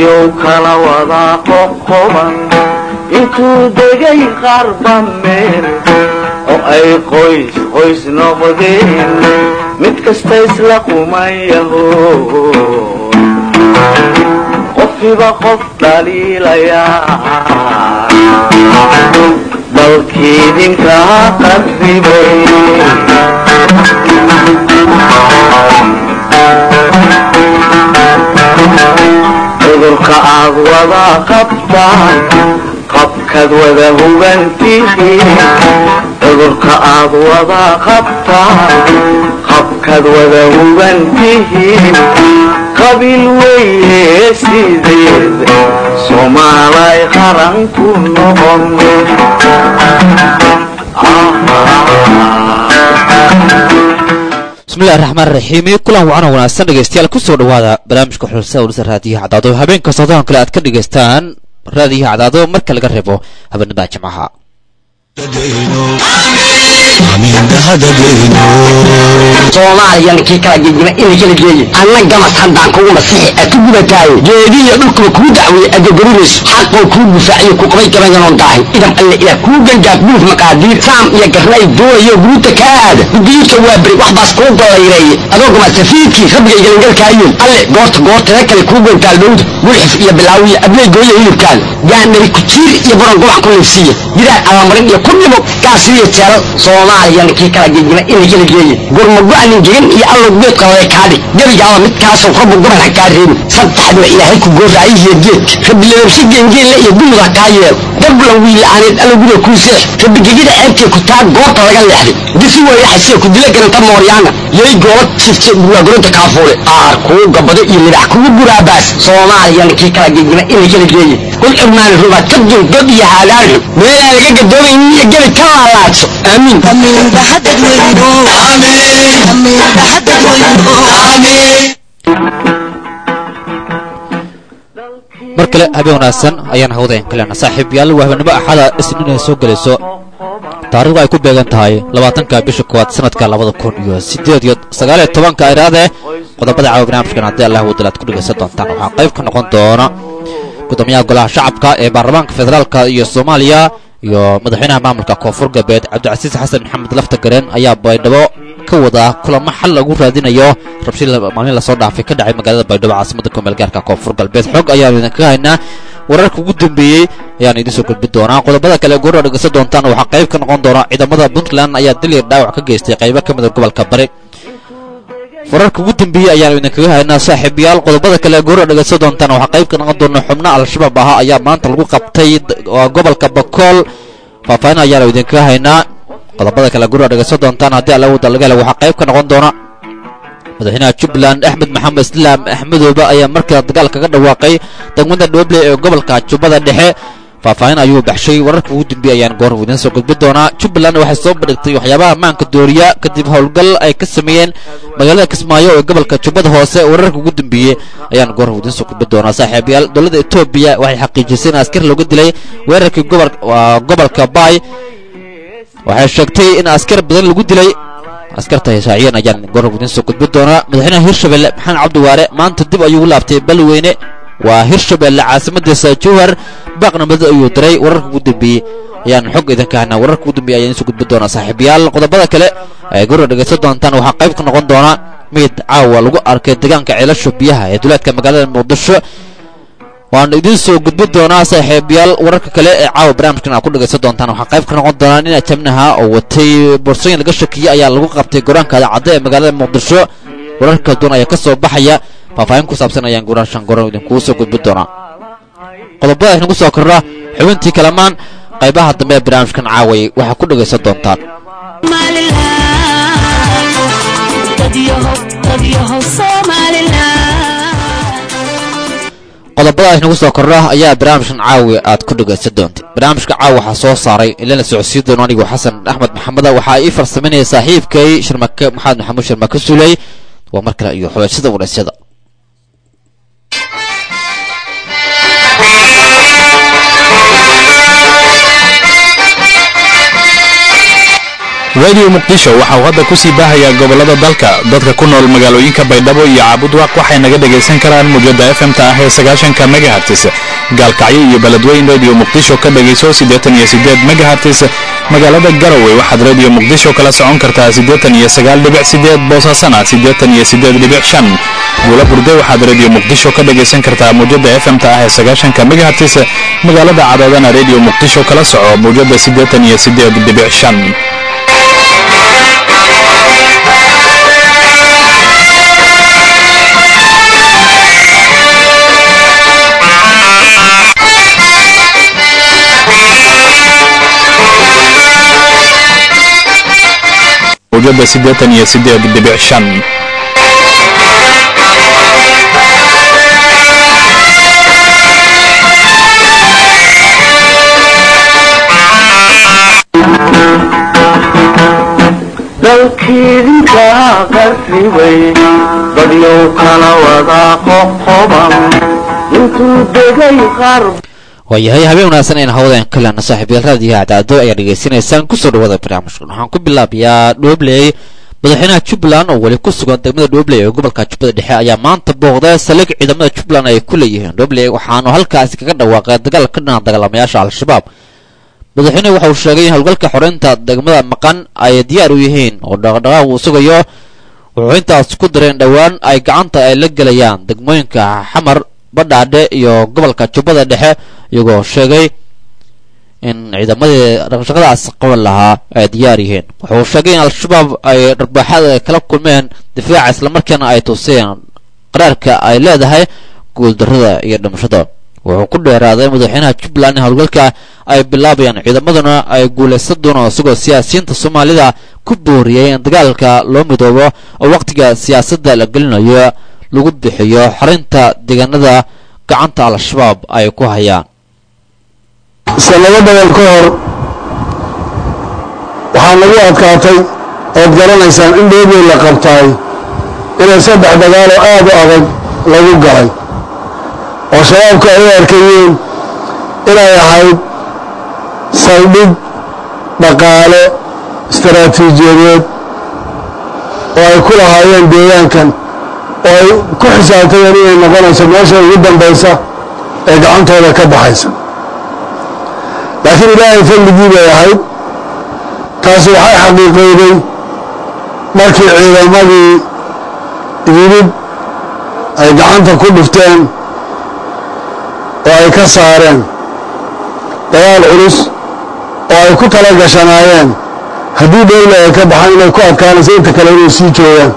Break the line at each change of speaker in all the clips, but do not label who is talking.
dadyow kala wadaa qoqoban intuu degay qarba meel oo ay qoys qoys noqdeen mid kasta isla qumayaho qofkiiba qof dhaliilayaa dalkiidinkaa qarribay cudurka aad wada qabtaan qabkaad wada hugantihiin cudurka aad wada qabtaan qabkaad wada hugantihiin qabiil weye sideed soomaalay qaran ku noqon
bismillahi raxmaan raxiim iyo kulan wacan oo wanaagsan dhegeystayaal kusoo dhawaada barnaamijka xulsa ulisa raadiyaha cadaado habeen kastoo doon kale aad ka dhegaystaan raadiyaha cadaado marka laga reebo habeenada jimcaha
soomaaliya ninkii kala gegima ina kala geeye anna gamas haddaan kugu masixi aad ku gubataaye geedihiyo dhulkuba kuu dacweeye adagarinayso xaqoo kuu gufaaciyo ku qabay gabayanoon daahin idam alle ilaah kuu gangaaf buuf maqaadiir saam iyo garnay doonayo guruuta kaa aada gudiidka waa beri wax baas kuu gollayreeye adoo gamas safiidkii rabbiga galangalkaayoon alle goorta goortada kale kuu gantaal dhowda gulxif iyo bilaawiya abley gooya hilibkaan gaanari kujiir iyo baron gobac ku liifsiiya jiraan abamarin iyo ku dhimo gaasiyo jeelal soomaaliya ninkii kala gegima ina kala geeye gurmago-anin gegan iyo allow geedka hore kaadhi gebigaaba midkaasoo rabbu goban ha kaa reebin saddexdaba ilaahay ku gooraayihiyo geedka rabbileebsi geengeelle iyo gumud ha kaa yeel dablan wiila'aaneed allowguda kuu seex rabbigegida ceebkee ku taa goorta laga leexday disi weeyaxasee ku dila garanta mooryaana yay goola jifte burwaaguranta kaafuule aar kuu gabado iyo libax kugu buraabaas soomaaliya ninkii kala gegima ina kala geeye kul cirmaani rubaad ka dul god iyo haadaanxu meelaan laga gadoomaynin iyo gebi ka laalaadso aamiin
mar kale habeen wanaagsan ayaan hawdayn kalena saaxiibayaal waa habeenimo axada isniin ay soo gelayso taarikhdu ay ku beegan tahay labaatanka bisha koowaad sanadka labada kun iyo sideed iyo sagaaliyo tobanka iraade qodobada caawa barnaamijkan haddii allah wadal aad ku dhegaysan doontaan waxaa qayb ka noqon doona gudoomiyaha golaha shacabka ee baarlamaanka federaalka iyo soomaaliya iyo madaxweynaha maamulka koonfur galbeed cabdicasiis xasan maxamed lafta gareen ayaa baydhabo ka wadaa kulamo xal lagu raadinayo rabshid maalmin lasoo dhaafay ka dhacay magaalada baydhabo caasimada kumeel gaarka koonfur galbeed xog ayaanu idinkaga haynaa wararka ugu dambeeyey ayaan idiin soo gudbin doonaa qodobada kale goorra dhegeysan doontaan waxaa qayb ka noqon doona ciidamada puntland ayaa dilir dhaawac ka geystay qaybo ka mida gobolka bari wararka ugu dambeeyey ayaanu idinkaga haynaa saaxiibayaal qodobada kale goorra dhegeysan doontaan waxaa qayb ka noqon doona xubno al-shabaab ahaa ayaa maanta lagu qabtay gobolka bakool faahfaahin ayaanu idinkaga haynaa qodobada kale gurra dhegeysan doontaan haddii allawada laga hela waxaa qayb ka noqon doona madaxweynaha jubbaland axmed maxamed islaam axmedooba ayaa markale dagaal kaga dhawaaqay degmada dhoble ee gobolka jubbada dhexe faahfaahin ayuu baxshay wararka ugu dambeeyey ayaan goor idiin soo gudbin doonaa jubbaland waxay soo bandhigtay waxyaabaha ammaanka dooriya kadib howlgal ay ka sameeyeen magaalada kismaayo ee gobolka jubbada hoose wararka ugu dambeeyey ayaan goor idiin soo gudbin doonaa saaxiibayaal dowladda etoobiya waxay xaqiijisay in askar looga dilay weerarkii gobolka baay waxay sheegtay in askar badan lagu dilay askarta heshaaciyeen ayaan goor idiin soo gudbin doonaa madaxweynaha hirshabelle maxamed cabdiwaare maanta dib ayuu u laabtay balweyne waa hirshabelle caasimadiisa jowhar baaqnimada ayuu diray wararka ugu dambeeyey ayaan xog idinka haynaa wararka ugu dambeeyey ayaan isu gudbin doonaa saaxiibayaal qodobada kale ay gurra dhegaysan doontaan waxaa qayb ka noqon doona mid caawa lagu arkay deegaanka ceelasho biyaha ee duleedka magaalada muqdisho waan idiin soo gudbin doonaa saaxiibayaal wararka kale ee caawa barnaamijkan aad ku dhegaysan doontaan waxaa qayb ka noqon doonaa nin ajabnaha oo watay boorsooyin laga shakiyey ayaa lagu qabtay goraanka cadde ee magaalada muqdisho wararka kala duwan ayaa ka soo baxaya faahfaahin ku saabsan ayaan guraashan goran idinkugu soo gudbin doonaa qodobada inagu soo korra xubintii kalamaan qaybaha dambe ee barnaamijkan caaway waxaa ku dhegaysan doontaan qodobada inagu soo kordha ayaa barnaamijkan caawi aad ku dhegaysan doontay barnaamijka caawi waxaa soo saaray ilana socodsiin doono anigu xasan axmed maxameda waxaa ii farsaminaya saaxiibkay shirmake maxamed maxamuud shirmake suley waa mar kale iyo xulashada waraysyada
radio muqdisho waxa uu hadda ku sii baahayaa gobollada dalka dadka ku nool magaalooyinka baydhabo iyo caabudwaaq waxay naga dhegaysan karaan mujada fm-ta ah ee sagaashanka megahartis gaalkacyo iyo beledweyn radio muqdisho ka dhegayso siddeetan iyo siddeed megahartis magaalada garowe waxaad radio muqdisho kala socon kartaa siddeetan iyo sagaal dhibic siddeed boosaasana siddeetan iyo siddeed dhibic shan buula burde waxaad radio muqdisho ka dhegaysan kartaa mujada fm-ta ah ee sagaashanka megahartis magaalada cadaadana radio muqdisho kala soco mujada siddeetan iyo siddeed dhibic shan mujada siddeetan iyo siddeed dhibic shan
dalkiidinka qarribay dadyow kala wada qoqoban intuu degay qarb
waayahay habeen wanaagsan ayna hawdeen kalena saaxiibayaal raadiyaha cadaado ayaa dhegaysanaysaan kusoo dhawaada barnaamijkan waxaan ku bilaabayaa dhoobley madaxweynaha jubbaland oo weli ku sugan degmada dhoobley ee gobolka jubbada dhexe ayaa maanta booqday saldhig ciidamada jubbaland ay ku leeyihiin dhoobley waxaanu halkaasi kaga dhawaaqay dagaal ka dhana dagaalamayaasha al-shabaab madaxweynuhu waxa uu sheegay in howlgalka xoreynta degmada maqan ay diyaar u yihiin oo dhaqdhaqaaq uu sugayo wuxuu intaas ku dareen dhowaan ay gacanta ay la gelayaan degmooyinka xamar badhaadhe iyo gobolka jubbada dhexe iyagoo sheegay in ciidamadii dhaqshaqadaas qaban lahaa ay diyaar yihiin wuxuu sheegay in al-shabaab ay dharbaaxada ay kala kulmeen difaaca islamarkaana ay tuseen qaraarka ay leedahay guuldarrada iyo dhimashada wuxuu ku dheeraaday madaxweynaha jubbaland in howlgalka ay bilaabayaan ciidamaduna ay guulaysan doonaan isagoo siyaasiyiinta soomaalida ku booriyey in dagaalka loo midoobo oo wakhtiga siyaasadda la gelinayo lagu bixiyo xorinta deegaanada gacanta al-shabaab ay ku hayaan
sanado badan ka hor waxaa nagu adkaatay ood garanaysaan in dhoobey la qabtaay inay saddex dagaaloo aad u adag lagu galay oo shabaabku ay u arkayeen inay ahayd saldhig dhaqaale istaraatiijiyadeed oo ay ku lahaayeen deegaankan oo ay ku xisaabtayeen inay noqonayso meesha ugu dambaysa ee gacantooda ka baxaysa laakiin ilaahay fadligii bay ahayd taasi waxay xaqiiqowday markii ciidamadii yimid ay gacanta ku dhufteen oo ay ka saareen dagaal culus oo ay ku tala gashanaayeen haddii dhowle ay ka baxaan inay ku adkaanayso inta kale inay sii joogaan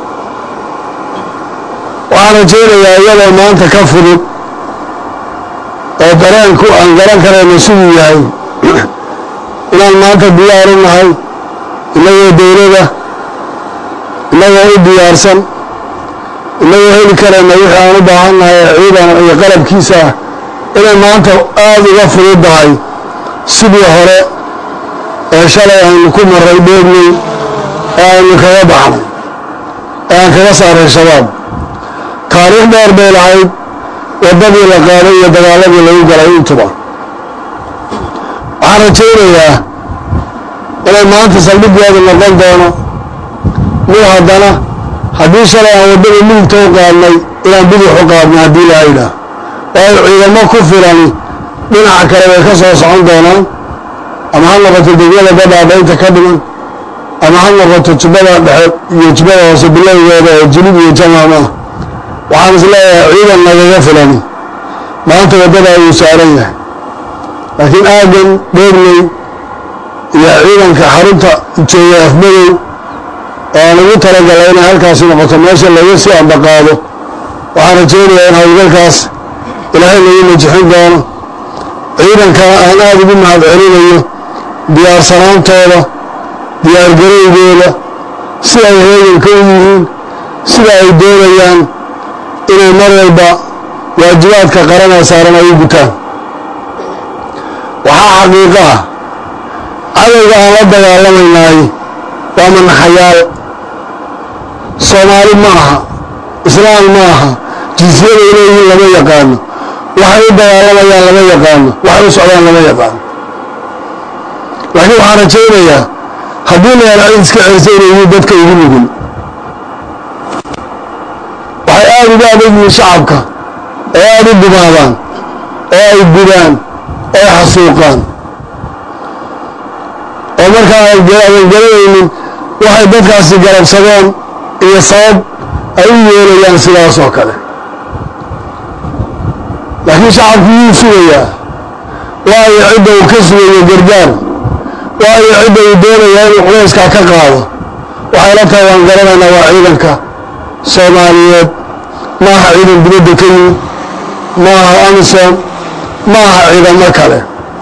waxaan rajaynayaa iyadoo maanta ka fudud oo dareenku aan garan karayno siduu yahay inaan maanta diyaaru nahay innagoo dowlada innagoo u diyaarsan innagoo heli karayna wixii aan u baahan nahay ciidan iyo qalabkiisa ah inay maanta aada uga fududdahay sidii hore ee shalay aynu ku maray dheegnay ee aynu kaga baxnay ee aan kaga saaray shabaab taariikh dheer bay lahayd waddadii la qaaday iyo dagaaladii lagu galay intuba waxaan rajaynayaa inay maanta saldhiggeedu noqon doono mid haddana haddii shalay aan waddada midigta u qaadnay inaan bidix u qaadnay haddii laa yidhaah waayo ciidamo ku filani dhinaca kale way ka soo socon doonaan ama ha noqoto degmada badhaadha inta ka dhiman ama ha noqoto jubbada dhexe iyo jubbada hoose bilowgeeda oo jilib iyo jamaam ah waxaan is leeyahay ciidan nagaga filani maanta waddada ayuu saaran yahay laakiin aadan dheegley iyo ciidanka xarunta jooga afmadow oo aan ugu talagalay inay halkaasi noqoto meesha laga sii ambaqaado waxaan rajaynayaa in howlgalkaas ilaahay lagu najixin doono ciidankana aan aada ugu mahad celinayo diyaarsanaantooda diyaargarowgooda sida ay heeganka u yihiin sida ay doonayaan inay mar walba waajibaadka qaranee saaran ay u gutaan waxaa xaqiiqo ah cadowga aan la dagaalamaynaay waa manaxayaal soomaali ma aha islaam ma aha jinsiyaday leeyihiin lama yaqaano waxay u dagaalamayaan lama yaqaano waxay u socdaan lama yaqaano laakiin waxaan rajaynayaa haddii la helo cid iska celisa inay yihiin dadka ugu nugul waxay aada uga adag yihiin shacabka oo aada u dumaadaan oo ay gudaan oo ay xasuuqaan oo markaa adan garanaynin waxay dadkaasi garabsadeen iyo sabab ay u yeelayaan sidaas oo kale laakiin shacabku wuu sugayaa waayo cidda uu ka sugayo gargaar waayo cidda uu doonayaa inuu culayskaa ka qaado waxay la tahay waan garanaynaa waa ciidanka soomaaliyeed ma aha ciidan dibadda ka yimid ma aha amisom ma aha ciidamo kale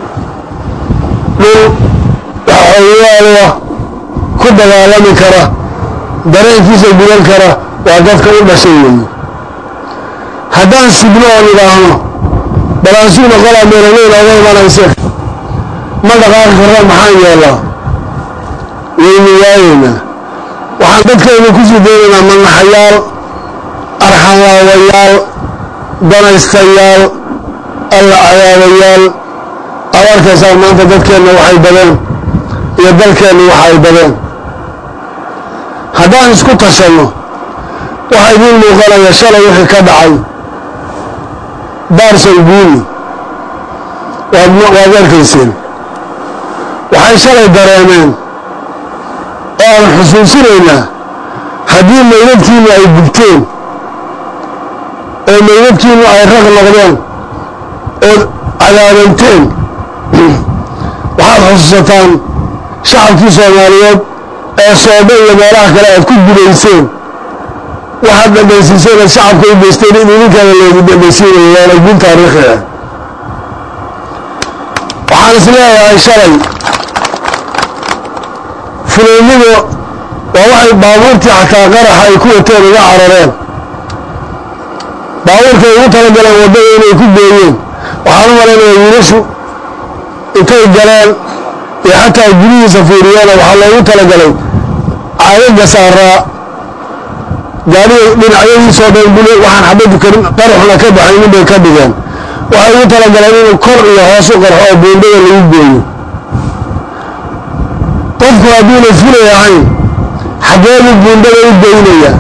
dhul waxooyaala ku dagaalami kara dareenkiisa gudan kara waa dadka u dhashay weeye haddaan sugno oon idhaahno balaansuuna qolaa meelaleyn oga imanayse ma dhaqaaqi karna maxaan yeellaa waynu waayeynaa waxaan dadkaynu kusii daynaynaa manaxayaal arxanlaawayaal danaystayaal alla cadaabayaal aad arkaysaan maanta dadkeenna waxay badeen iyo dalkeenna waxa ay badeen haddaan isku tashanno waxaa idiin muuqanaya shalay wixii ka dhacay daarsal guuni waad waad arkayseen waxay shalay dareemeen oo aan xusuusinaynaa haddii maydadkiinu ay gubteen oo maydadkiinu ay raq noqdeen ood cadaabanteen waxaad xusuusataan shacabkii soomaaliyeed ee soodho iyo meelaha kale aad ku gudayseen waxaad dhadhaysiiseen aad shacabka u geysteen in idinkaana loogu dhadhaysiinayo waana guul taariikhi ah waxaan is leeyahay shalay fulaynidu waa waxay baabuurtii xataa qaraxa ay ku wateen uga carareen baabuurkay ugu talagaleen waddada inay ku gooyeen waxaan u malaynaya wiilashu intay galeen iyo xataa gudihiisa fiiriyeena waxaa loogu talagalay caagaga saaraa gaadhiga dhinacyadiisoo dhan buli waxaan xabadu karin qaraxuna ka baxaynin bay ka dhigeen waxay ugu talagaleen inuu kor iyo hoos u qarxo oo buundada lagu gooyo qofku hadduuna fulay ahayn xaggeedu buundada u goynaya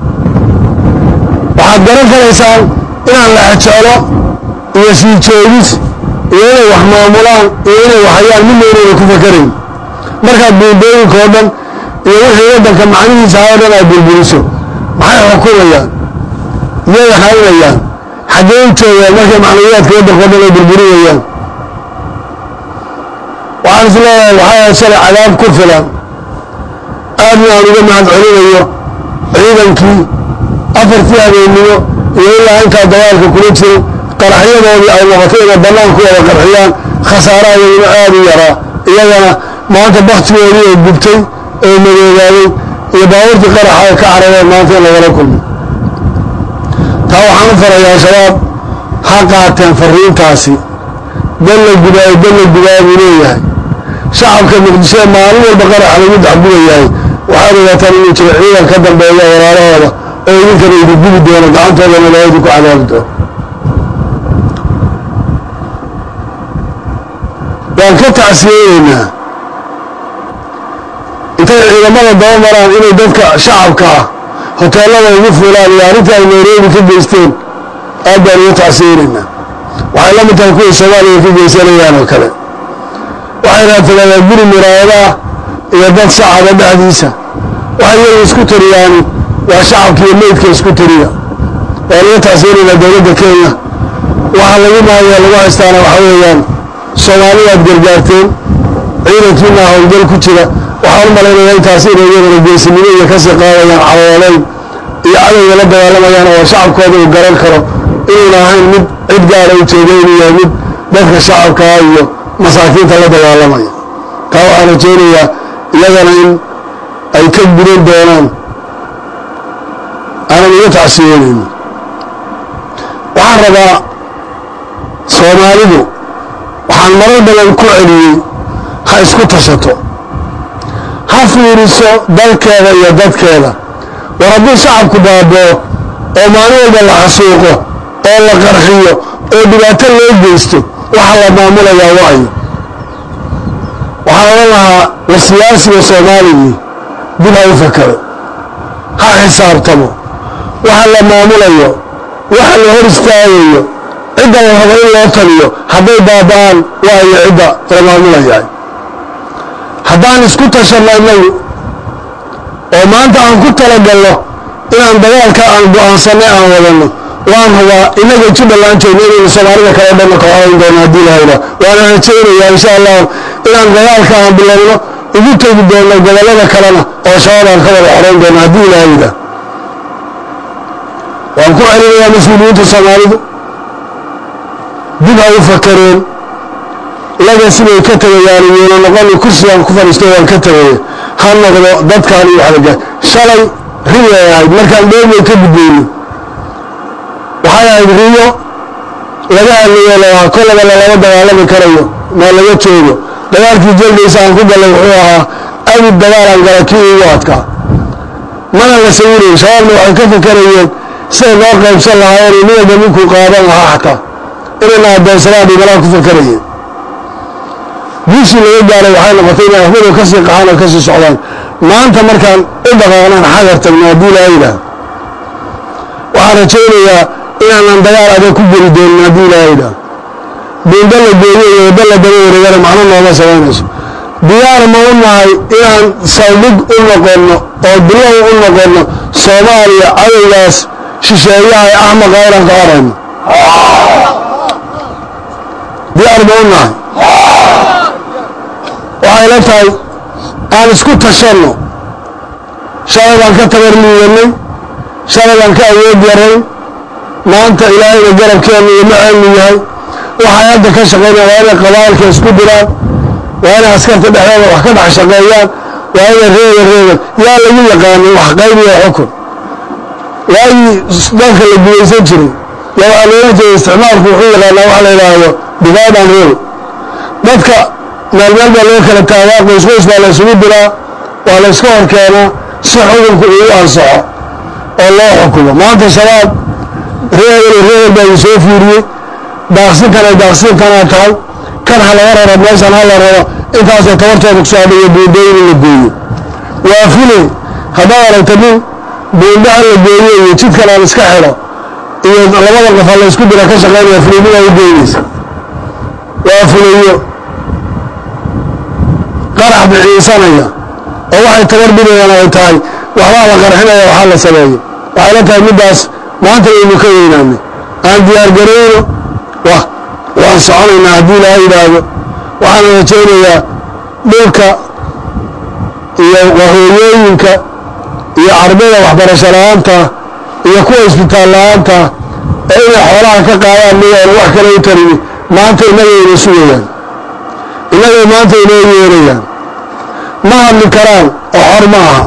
waxaad garan karaysaan inaan la xejeelo iyo sii joogis iyo inay wax maamulaan iyo inay waxayaan midna inayna ku fakarayn markaad buundooyinka oo dhan iyo wixii waddanka macnihiisa ha o dhan aad burburiso maxay xukumayaan iyay haynayaan xaggee u joogaan markay macnawiyaadka waddanka o dhan ay burburinayaan waxaan is leeyahay waxaa shalay cadaab ku filan aadna aan uga mahad celinayo ciidankii afartii habeennimo iyo ilaa intaa dagaalka kula jiray qaraxyadoodii ay noqotay inay bannaan ku wada qarxiyaan khasaarahadooduna aada u yaraa iyagana maanta baktigoodii oo gubtay oo madoobaaday iyo baabuurtii qaraxa ay ka carareen maanta in lagala kulmo taa waxaan u farayaa shabaab ha qaateen fariintaasi dal la gubaayo dal la gubaayo buu leeyahay shacabka muqdishoe maalin walba qaraxa lagu dacgubayahay waxaad ogaataan inuu jiro ciidan ka dambeeya walaalahooda oo idinkana idin gubi doono gacantooda malaayadu ku cadaabi doono waan ka tacsiyeyneynaa intay ciidamada daba maraan inay dadka shacabka ah hoteellada ugu fuulaan iyo arrintii ay nairobi ka geysteen aad baan uga tacsiyeyneynaa waxay la mid tahay kuway soomaaliya ka geysanayaan oo kale waxay raatagadaa guri muraayadaah iyo dad shacaba dhexdiisa waxay iyagu isku tiriyaani waa shacabka iyo meydka isku tiriya waan uga tacsiyeynaynaa dowladda kenya waxa lagu maaya lagu haystaana waxa weeyaan soomaalidaad gargaarteen ciidankiina howlgal ku jira waxaan u malaynayaa intaas inay iyadana geesinimo iyo kasii qaadayaan calooleyn iyo cadowga la dagaalamayaan oo shacabkooda uu garan karo inuuna ahayn mid cid gaara u jeeda inuu yahay mid dadka shacabkaa iyo masaakiinta la dagaalamaya taa waxaan rajeynayaa iyagana in ay ka gudan doonaan aanan uga tacsiyeynayno waxaan rabaa soomaalidu waxaan marar badan ku celiyey ha isku tashato ha fiiriso dalkeeda iyo dadkeeda war hadduu shacabku baaboo oo maalin walba la xasuuqo oo la qarxiyo oo dhibaato loo geysto waxa la maamulayaa waayo waxaa waxaan odhan lahaa war siyaasiga soomaaligii dib ha u fakero ha xisaabtamo waxa la maamulayo waxa la hor istaagayo cidda la rabo in loo taliyo hadday baaba-aan waayo cidda la maamulayahay haddaan isku tashanno innagu oo maanta aan ku talagalno inaan dagaalka aan go-aansanay aan wadanno waan hubaa innaga jubbaland joogno inaynu soomaalida kale dhanna ka xorayn doono haddii lahayda waana rajaynayaa insha allah inaan dagaalka aan bilowno ugu tegi doono gobollada kalena oo shabaab aan ka wada xorayn doono haddii lahayda waan ku celinayaa mas-uuliyiinta soomaalidu dib ha u fakareen laga siday ka tegayaan iyona noqoni kursigaan ku fadhiisto waan ka tegaya ha noqdo dadkaan iyo waxlaga shalay riyay ahayd markaan dheermay ka gudbayno waxay ahayd riyo laga hadlayo lahaa kollaba lalama dagaalami karayo maa laga joogo dagaalkii jaldaysa aan ku gallay wuxuu ahaa abid dagaalaan gala kii ugu adkaa mana la sawirayn shabaabna waxay ka fakarayeen siday noo qaybsan lahaayeen ninaba ninkuu qaadan lahaa xataa inayna addoonsadaan dhimalaa ku fakarayeen guushii laga gaaray waxay noqotay inay ahmadow ka sii qaxaan oo ka sii socdaan maanta markaan u dhaqaaqnaan xagar tagno haddii laa yidhaah waxaan rajaynayaa inaanan dagaal adag ku geli doonin haddii laa yidhaah buunda la gooyo iyo wadda la daba wareegana macno nooma samaynayso diyaar ma u nahay inaan saldhig u noqonno oo bilow u noqonno soomaaliya cadowgaas shisheeyaha ee axmaqa inaan ka horayno diyaar ma u nahay waxay la tahay aan isku tashanno shalay baan ka tabar liidanay shalay baan ka awood yarayn maanta ilaahayna garabkeenna iyo maceenu yahay waxay hadda ka shaqaynaya waa inay qabaa'ilka isku diraan waa inay askarta dhexdooda wax ka dhex shaqeeyaan waa inay reega reegan yaa lagu yaqaanay wax qaybiya xukun waagii dalka la gumaysan jiray yaa waxaa loola jeeda isticmaalku wuxuu yaqaanaa wax la yidhaahdo divide and rule dadka meel meel baa loo kala taagaa qoys qoys baa la isugu diraa waa la iska hor keenaa si xukunku uu ansaxo oo loo xukumo maanta shabaab reebel reebel baa idin soo fiiriyey daaqsinkan ay daaqsinkanaa tahay kan ha laga raro meeshan ha la raro intaasay tabartooda ku soo hadhayo buundooyin in la gooyo waa fulay haddaad aragta nin buunda ha la gooyo iyo jidkan aan iska xidho iyo labada qof ha la isku dira ka shaqaynaya fulaynidaa u geynaysa waa fulayo qarax biciisanaya oo waxay tabar bidayaan ay tahay waxbaa la qarxinaya waxaa la sameeyo waxay la tahay middaas maanta aynu ka weynaanay aan diyaargarayno wa waan soconaynaa haddii ilaaha yidhaahdo waxaana rajaynayaa dhulka iyo wahooyooyinka iyo ardayda waxbarasho la-aanta iyo kuwa isbitaal la-aanta ee inay xoolaha ka qaadaan miyaanu wax kale u tarini maanta innagayna sugayaan innagay maanta inoo yeerayaan ma hadli karaan oo xor ma aha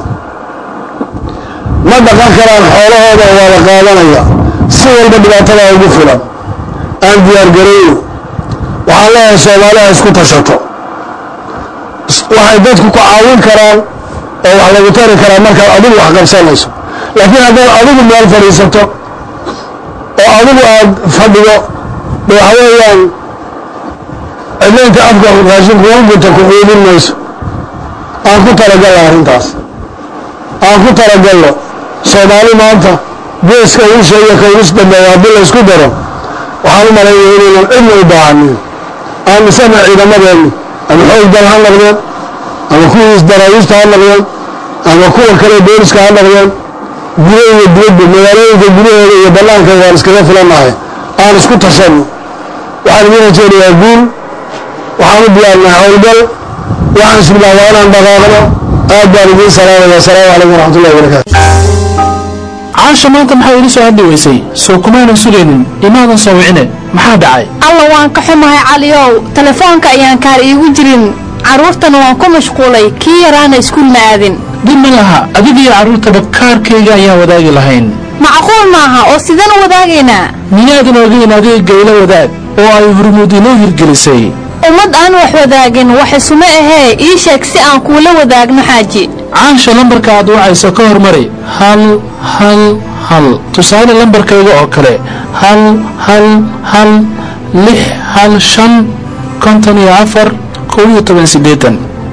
ma dhaqan karaan xoolahooda waa la qaadanaya si walba dhibaatadaa ugu filan aan diyaargarayno waxaan leeyahay soomaaliha isku tashato waxay dadku ku caawin karaan oo wax lagu tari karaa markaad adigu wax qabsanayso laakiin haddaad adigu meel fadhiisato oo adigu aad fadhido de waxa weeyaan cidlaynta afka raashinku ugunta ku xuudin mayso aan ku talagalno arrintaas aan ku talagalno soomaali maanta geeska uusha iyo kawis dambeeya haddii la isku daro waxaan u malaynaya inaynan cidna u baahanin aamisana ciidamadeenni ama xoog dal ha noqdeen ama kuwii isdaraawiista ha noqdeen ama kuwa kale booliska ha noqdeen gudo iyo dibadba magaalooyinka gudahooda iyo bannaanka waan iskaga filannahay aan isku tashanno waxaan idin rajeynayaa guul waxaan u diyaarnahay howlgal waxaan isbilaa waa inaan dhaqaaqno aad baan idiin salaamaya asalaamu calaykum waraxmatullahi wabarakaatu
caasha maanta maxaa iila soo hadli weysay soo kumaanan sugaynin imaadan soo wicine maxaa dhacay
alla waan ka xumahay caliyow telefoonka ayaan kaar iigu jirin carruurtana waan ku mashquulay kii yaraana iskuul ma aadin
dhib ma laha adigiyo carruurtaba kaarkayga ayaan wadaagi lahayn
macquul maaha oo sidaan u wadaagaynaa
miyaadan ogeyn adiga gaylo wadaag oo ay hurmuud inoo hirgelisay
ummad aan wax wadaagin wax isuma ahee ii sheeg si aan kuula wadaagno xaaji
caasha lambarka aad wacayso ka hormari hal hal hal tusaale lambarkayga oo kale hal hal hal lix hal shan konton iyo afar kow iyo toban siddeetan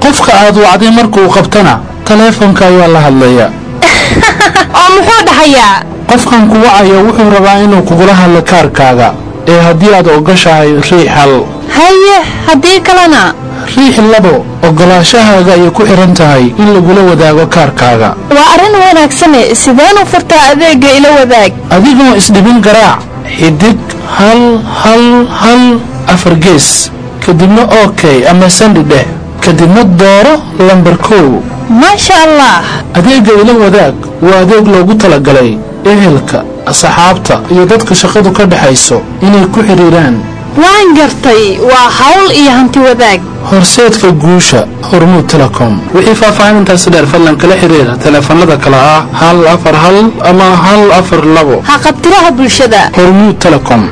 qofka aad wacday markuu qabtana taleefonka ayaa la hadlaya
oo muxuu dhahayaa
qofkan ku wacaya wuxuu rabaa inuu kugula hadlo kaarkaaga ee haddii aad ogoshahay riix hal
haye haddii kalena
riix labo ogolaashahaaga ayay ku xihan tahay in lagula wadaago kaarkaaga
waa arrin wanaagsane sideenu furtaa adeegga ila wadaag
adigoo isdhibin garaac xidig hal hal hal afar gees kadibna ok ama sandi dheh kadibna dooro lambar kow
maasha allah
adeegga ila wadaag waa adeeg loogu talagalay ehelka asxaabta iyo dadka shaqadu ka dhexayso inay ku xidhiiraan
waan gartay waa hawl iyo hanti wadaag
horseedka guusha hormuud telecom wixii faahfaahintaasi dheer fadlan kala xiriira taleefanada kale ah hal afar hal ama hal afar labo
ha qabtiraha bulshada
hormuud telecom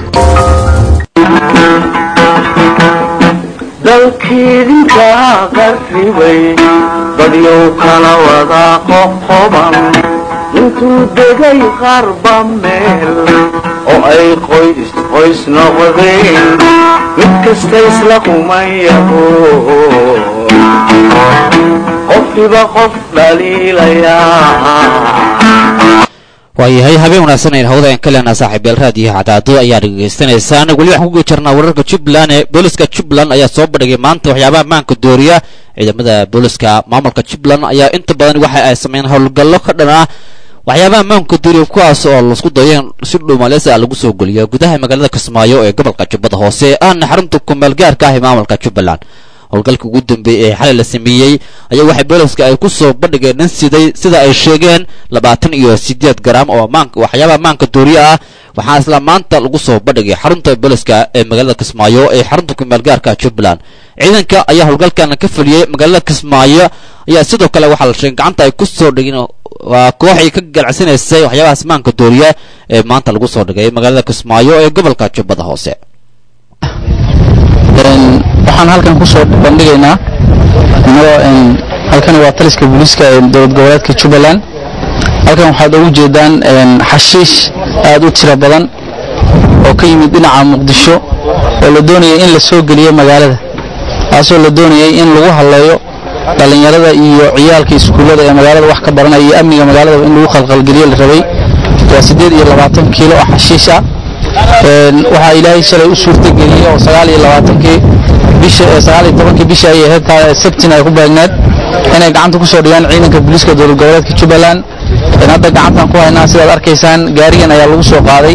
dalkiidinkaa qarribay badyow kala wadaa qoqoban intuu degay qarba meel oo ay qoys qoys noqdeen mid kasta isla kumayaho qofkiba qof dhaliilayaa
waayahay habeen wanaagsan ayn hawada aan ka leenaha saaxiibyaal raadiyo cadaado ayaa dhegaysanaysaan weli waxaan ku jirnaa wararka jubbaland ee booliska jubbaland ayaa soo bandhigay maanta waxyaabaha maanka dooriya ciidamada booliska maamulka jubbaland ayaa inta badan waxa ay sameeyeen howlgallo ka dhan ah waxyaabaha maanka dooriya kuwaas oo laisku dayo in si dhuumaleysa lagu soo geliyo gudaha magaalada kismaayo ee gobolka jubbada hoose ahna xarunta kumeel gaarka ah ee maamulka jubbaland howlgalka ugu dambeeyey ee xalay la sameeyey ayaa waxay booliska ay ku soo bandhigeen nin siday sida ay sheegeen labaatan iyo siddeed garaam oo maanka waxyaabaha maanka dooriya ah waxaa isla maanta lagu soo bandhigay xarunta booliska ee magaalada kismaayo ee xarunta kumeel gaarka jubbaland ciidanka ayaa howlgalkan ka fuliyey magaalada kismaayo ayaa sidoo kale waxaa la sheegay gacanta ay ku soo dhigeen waa kooxay ka ganacsanaysay waxyaabahaas maanka dooriya ee maanta lagu soo dhigay magaalada kismaayo ee gobolka jubbada hoose
waxaan halkan ku soo bandhigaynaa inagoo halkan waa taliska booliiska ee dowlad goboleedka jubbaland halkan waxaad ugu jeedaan xashiish aad u tiro badan oo ka yimid dhinaca muqdisho oo la doonayay in la soo geliyo magaalada taasoo la doonayay in lagu halleeyo dhallinyarada iyo ciyaalka iskuullada ee magaalada wax ka baranaya iyo amniga magaalada in lagu khalkhalgeliyo la rabay waa siddeed iyo labaatan kiilo oo xashiish ah waxaa ilaahay shalay u suurtageliyey oo sagaal iyo labaatankii bisha sagaal iyo tobankii bisha ay ahayd sabtin ay ku beegneed inay gacanta ku soo dhigaan ciidanka booliiska dowlad goboleedka jubbaland hadda gacantan ku haynaa sidaad arkaysaan gaarigan ayaa lagu soo qaaday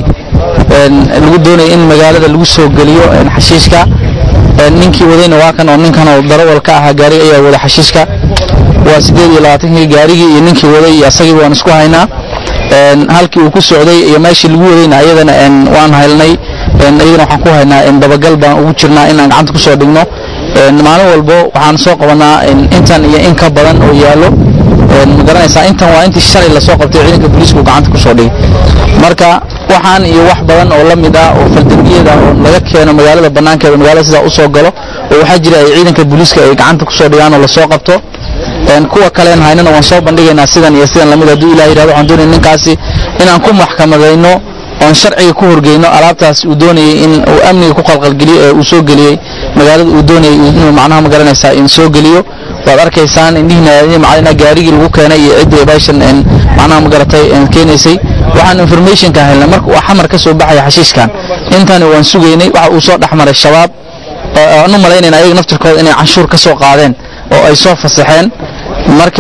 lagu doonaya in magaalada lagu soo geliyo xashiishka ninkii wadayna waa kan oo ninkan oo darawal ka ahaa gaariga ayaa wada xashiishka waa siddeed iyo labaatankii gaarigii iyo ninkii waday iyo asagii waan isku haynaa halkii uu ku socday iyo meeshii lagu wadayna ayadana waan haylnay iyadana waxaan ku haynaa dabagal baan ugu jirnaa inaan gacanta ku soo dhigno maalin walbo waxaan soo qabanaa intan iyo in ka badan oo yaallo ma garanaysaa intan waa intii shalay lasoo qabtay ciidanka booliisku gacanta ku soo dhigay marka waxaan iyo wax badan oo la mid ah oo faldambiyada oo laga keeno magaalada bannaankeeda magaalada sidaa u soo galo oo waxaa jira ay ciidanka booliiska ay gacanta ku soo dhigaan oo lasoo qabto kuwa kaleen haynana waan soo bandhigaynaa sidan iyo sidan lamid hadduu ilah yidhahdo waxaan doonaya ninkaasi inaan ku maxkamadayno oon sharciga ku horgeyno alaabtaas uu doonayay in uu amniga ku qalqalgeliyo ee uu soo geliyey magaalada uu doonayay inuu macnaha ma garanaysaa in soo geliyo waad arkaysaan indhihiina macalina gaarigii lagu keenay iyo ciddii baashan macnaha ma garatay keenaysay waxaan informationka helnay marka uu xamar ka soo baxaya xashiishkan intani waan sugaynay waxa uu soo dhexmaray shabaab aan u malaynayna ayaga naftirkooda inay canshuur ka soo qaadeen oo ay soo fasaxeen marka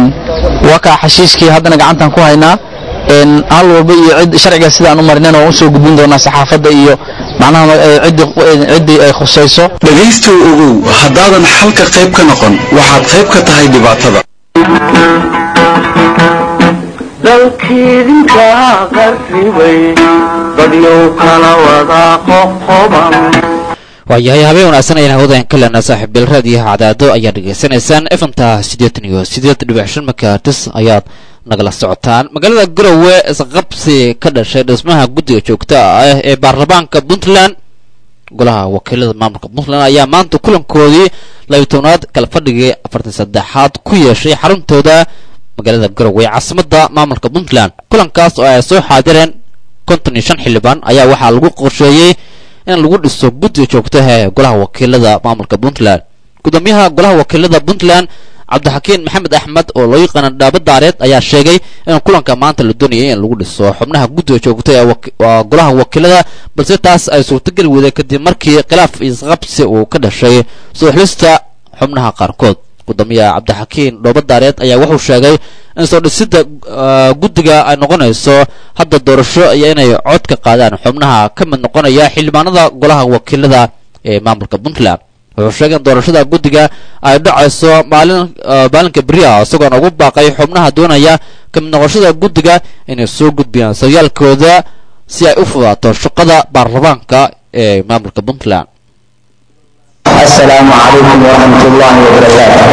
wakaa xashiishkii haddana gacantan ku haynaa hal walba iyo cid sharciga sidaan u marinana waan usoo gudbin doonaa saxaafadda iyo macnaha ciddii ay khusayso
dhegaystow ogow haddaadan xalka qayb ka noqon waxaad qayb ka tahay dhibaatada
dalkiidinkaa qarribay badyow kala wadaa qoqoban
waayahay habeen wanaagsan ayaan hawadayan ka leenaa saaxiibil raadiyaha cadaado ayaad dhegaysanaysaan efanta siddeetan iyo siddeed dhibic shan makaartis ayaad nagala socotaan magaalada garowe isqabsi ka dhashay dhismaha guddiga joogta ah ee baarlamaanka puntland golaha wakiilada maamulka puntland ayaa maanta kulankoodii labiyi tobnaad kala fadhigii afartan saddexaad ku yeeshay xaruntooda magaalada garowe caasimadda maamulka puntland kulankaas oo ay soo xaadireen konton iyo shan xildhibaan ayaa waxaa lagu qorsheeyey in lagu dhiso guddiga joogtaha ee golaha wakiilada maamulka puntland gudoomiyaha golaha wakiilada puntland cabdixakiin maxamed axmed oo loo yaqaana dhaaba daareed ayaa sheegay in kulanka maanta la doonayay in lagu dhiso xubnaha guddiga joogta ee golaha wakiilada balse taas ay suurtogeli weyday kadib markii khilaaf isqabsi uu ka dhashay soo xulista xubnaha qaarkood gudoomiyaha cabdixakiin dhooba daareed ayaa wuxuu sheegay in soo dhisida guddiga ay noqonayso hadda doorasho iyo inay cod ka qaadaan xubnaha ka mid noqonaya xildhibaanada golaha wakiilada ee maamulka puntland wuxuu sheegay in doorashada guddiga ay dhacayso maalin maalinka beri ah isagoona ugu baaqay xubnaha doonaya ka mid noqoshada guddiga inay soo gudbiyaan saryaalkooda si ay u fudaato shaqada baarlamaanka ee maamulka puntland
السلام عليكم ورحمة الله وبركاته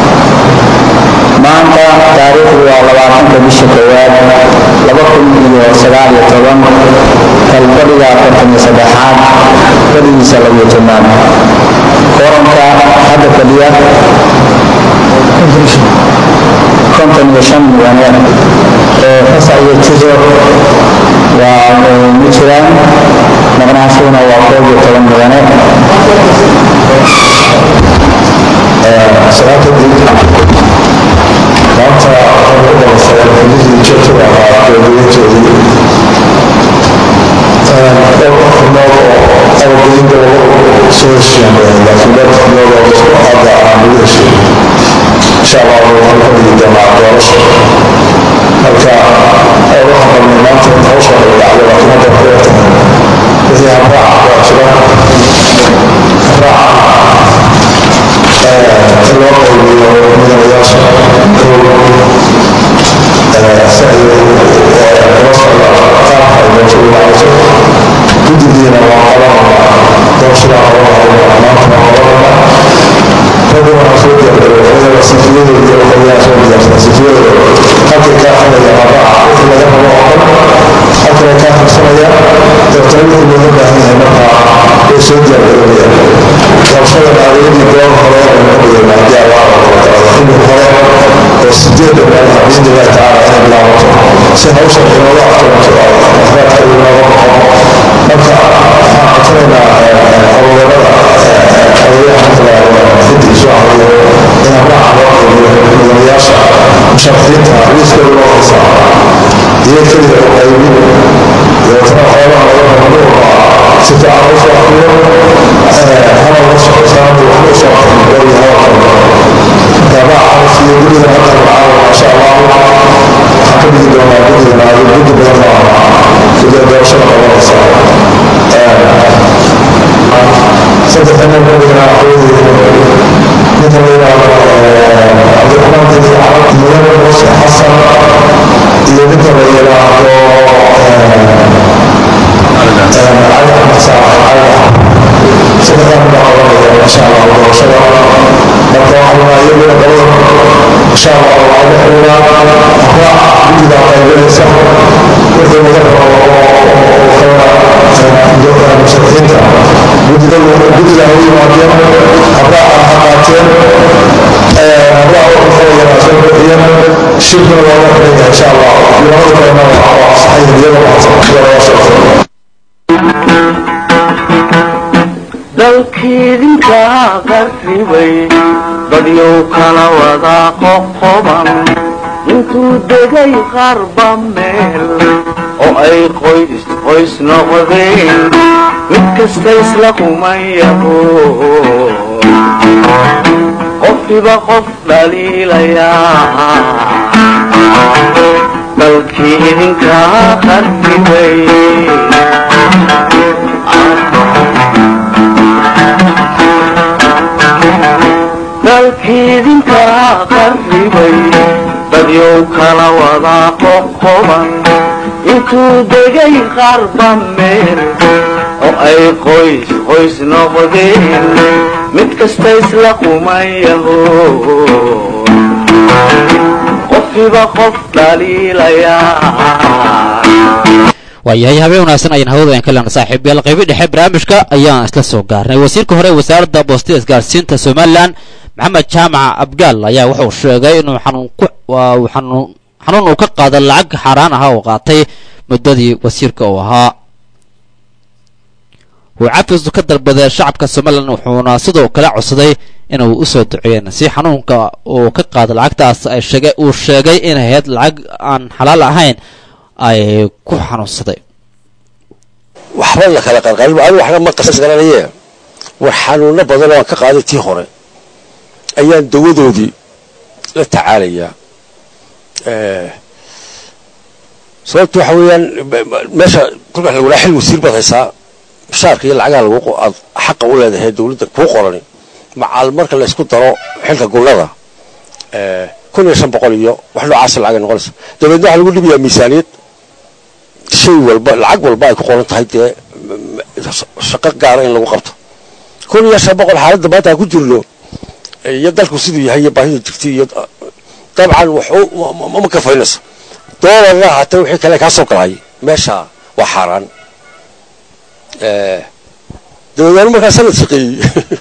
maanta taariikhdu waa labaatanka bisha koowaad laba kun iyo sagaal iyo toban kalfadhiga afartan iyo saddexaad fadhigiisa labiyo tobnaad koranka hadda fadhiya konton iyo shan mudane ee fasa iyo tizo waa ma jiraan maqnaashuhuna waa koob iyo toban mudane
maanta xubnihii joogtada ahaa dowlayajoodii dhowr xubnood oo abageynta lagu soo heshiiyeen laakiin dhowr xubnood oo isku hadda aan lagu heshiin insha allah waxaan ka dhigi doonaa doorasho marka waxaan rabnay maanta in hawsha ay dhacdo laakiin hadda ku tahay wixii habraaca waa jira habraaca loo qaybiyo mudanayaasha guddigiina waa qabanaa doorashada qabanaa maanta waa qabanaa ragga waxaa soo diyaargaroobay sifiyadooda waxayaa soo diyaarsan sifiyadooda halkay kaa xilaya habraaca wixii laga rabo oo dhan halkay kaa qabsanaya dabeetana wixii looga baahan yahay markaa way soo diyaargaroobayaan doorashada adeegii goor hore aynu ka dhigaynaa haddii allah xilli hore oo sideedda meelaha biidnillahi tacaala inay bilaabato si hawshan inooga aftiranto waxbaadka inooga baxo marka waxaan codsanaynaa abuurada odayaha matalaada xiddi soo cariyo in habraaca loo qaybiyo mudanayaasha musharaxiinta liiskooda loo haysaa iyo keliya u qaybin dabeetana xoolaha laga mamnuuca si fiican u soo akriyo hana la socotaan wax u soo aqrin dhowr iyo hawlkan gabaacaas iyo guriga hadda macaawa maasha allah waxaan ka dhigi doonaa guriga maali gudi badan oo guddiga doorashada qabanaysa saddex nin guriga aqoonii ninka la yidhaahdo cabdiraxmaan dini mudane muuse xasan iyo ninka la yidhaahdo cali axmed saalax cali axmed saddexdan baa qabanaya insha allah doorashada marka waxaa iyaguna qolada insha allah waa la xiriiraan habraac guddigaa qaybinaysa wixii laga rabo oo kala musharaxiinta guddiga guddiga ha u yimaadeen habraaca ha qaateen habraac wuxuu furayanaa soo bixiyeen shirkuna waa la xiraya insha allah labada kalena waa saxayin iyaga mahadsan golayaasha
dalkiidinka qarribay dadyow kala wada qoqoban intuu degay qarba meel oo ay qoys qoys noqdeen mid kasta isla kumayaho qofkiba qof dhaliilayaa dalkii idinka qarribay dalkiidinka qarribay dadyow kala wada qoqoban intuu degay qarba meel oo ay qoys qoys noqdeen mid kasta isla kumayaho qofkiba qof dhaliilayaa
waayahay habeen wanaagsan ayaan hawada ka lena saaxiibayaal qaybi dhexe barnaamijka ayaan isla soo gaarnay wasiirka hore wasaaradda boostada isgaarsiinta somalilan maxamed jaamac abgaal ayaa wuxuu sheegay inuu xanuun uu ka qaada lacag xaaraan ah oo qaatay muddadii wasiirka uu ahaa uu cafis ka dalbaday shacabka somalilan wuxuuna sidoo kale codsaday inuu u soo duceeyeen si xanuunka uu ka qaado lacagtaas ay sheegay uu sheegay inay ahayd lacag aan xalaal ahayn ay ku xanuunsaday
waxba la kala qalqalin anigu waxna ma qasas garanaye war xanuuno badan oo aan ka qaaday tii hore ayaan dawadoodii la tacaalayaa sababta waxa weeyaan meesha kolkaa lagu xil wasiir baad haysaa mishaarka iyo lacagaha lagu aad xaqa u leedahay dawladda kuu qorani macal marka la isku daro xilka gunnada kun iyo shan boqol iyo wax noocaasa lacagay noqonaysa dabeedna waxaa lagu dhibayaa miisaaniyad shay walba lacag walba ay ku qoran tahay dee shaqo gaara in lagu qabto kun iyo shan boqol xaaladda maanta aan ku jirno iyo dalku siduu yahay iyo baahida jirtay iyo dabcan ma kafaynayso doolarna haatee wixii kale kaa soo galay meesha waa xaaraan dabeedna markaa sanad shaqeeyey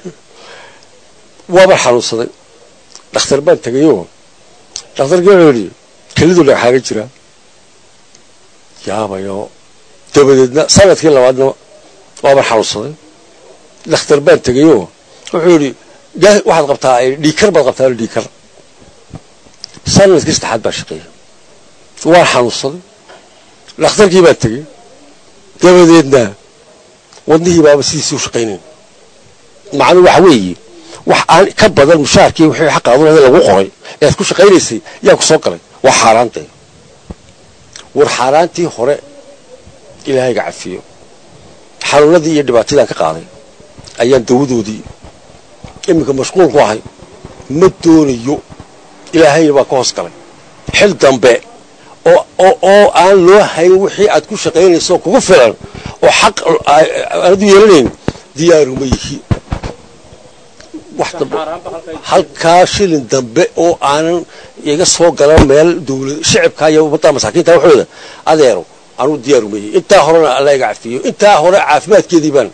waaban xanuunsaday dhakhtar baan tegayoo dhakhtarkii wuxuu yidhi kelidu dhagxaaga jira yaabayo dabadeedna sanadkii labaadna waaban xanuunsaday dhakhtar baan tegayoo wuxuu yidhi waxaad qabtaa dhiikar baad qabtaa dhiikar sanadkii saddexaad baan shaqeeyey waan xanuunsaday dhakhtarkii baan tegey dabadeedna wadnihii baaba sidiisii u shaqaynayn macnuu waxa weeye wax aan ka badan mushaarkii wixii xaqaadunada lagu qoray ee aad ku shaqaynaysay yaa ku soo galay waa xaaraantay war xaaraantii hore ilaahayga cafiyo xanuunadii iyo dhibaatadii aan ka qaaday ayaan dawadoodii iminka mashquul ku ahay ma doonayo ilaahayna baa ka hoos galay xil dambe oo oo aan loo hayn wixii aad ku shaqaynayso kugu filan oo xaq aanadu yeelanayn diyaaruma yihi wax dambe halkaa shilin dambe oo aanan iga soo galan meel dawlad shicibka iyo ummadda masaakiinta waxooda adeero anuu diyaaruma yihi intaa horena alla iga cafiyo intaa hore caafimaadkeedii baan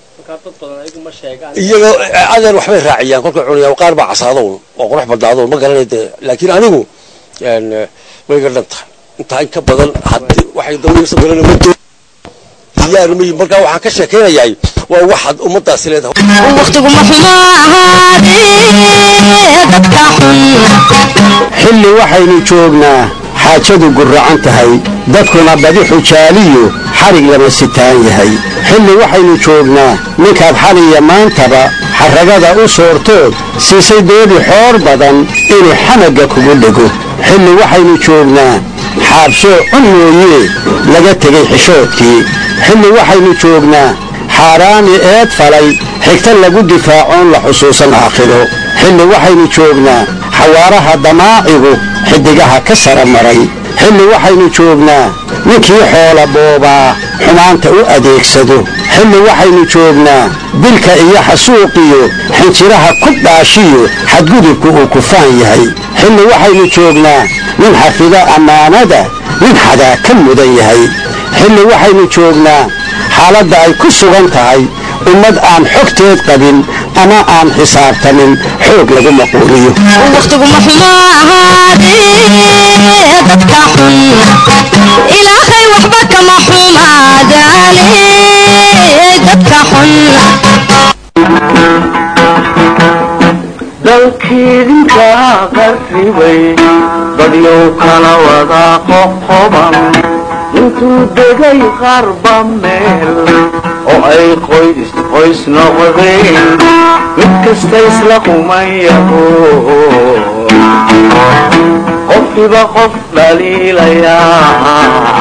iyaga adeer waxbay raaciyaan kolkay cunayaan qaar baa casaadown oo qurux badnaadown ma garanay dee laakiin anigu way iga dhan tahay intaa in ka badan haddii waxay dawlada soo galan ma doo diyaaruma yihi markaa waxaan ka sheekaynayaa waa waxaad ummaddaasi leedahay
waqtigu ma xumo ahaadee dadka xun
xilli waxaynu joognaa xaajadu gurracan tahay dadkuna badi xujaaliyu xadhig lama sitaan yahay xilli waxaynu joognaa ninkaad xaliya maantaba xarragada u soortood siisay doodi xoor badan inuu xamagga kugu dhego xilli waxaynu joognaa xaabsoo cun mooyee laga tegay xishoodkii xilli waxaynu joognaa xaaraami eed falay xigta lagu difaacoon la xusuusan aakhiro xilli waxaynu joognaa xawaaraha damaacigu xiddigaha ka sara maray xilli waxaynu joognaa ninkii xoola boobaa xumaanta u adeegsado xilli waxaynu joognaa dilka iyo xasuuqiyo xinjiraha ku dhaashiyo xadgudubku uu kufaan yahay xilli waxaynu joognaa nin xafida ammaanada nin xadaa ka mudan yahay xilli waxaynu joognaa xaaladda ay ku sugan tahay ummad aan xogteed qabin ama aan xisaabtamin xoog lagu maquuliyo
waqtigu ma xumo ahaadee dadka xun ilaahay waxba kama xumaadaane dadka xun
dalkiidinka qarribay dadyow kala wada qoqoban intuu degay qarba meel oo ay qoys qoys noqdeen mid kasta isla qumayaho qofkiba qof dhaliilayaa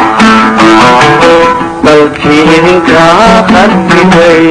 dalkii idinka qarribay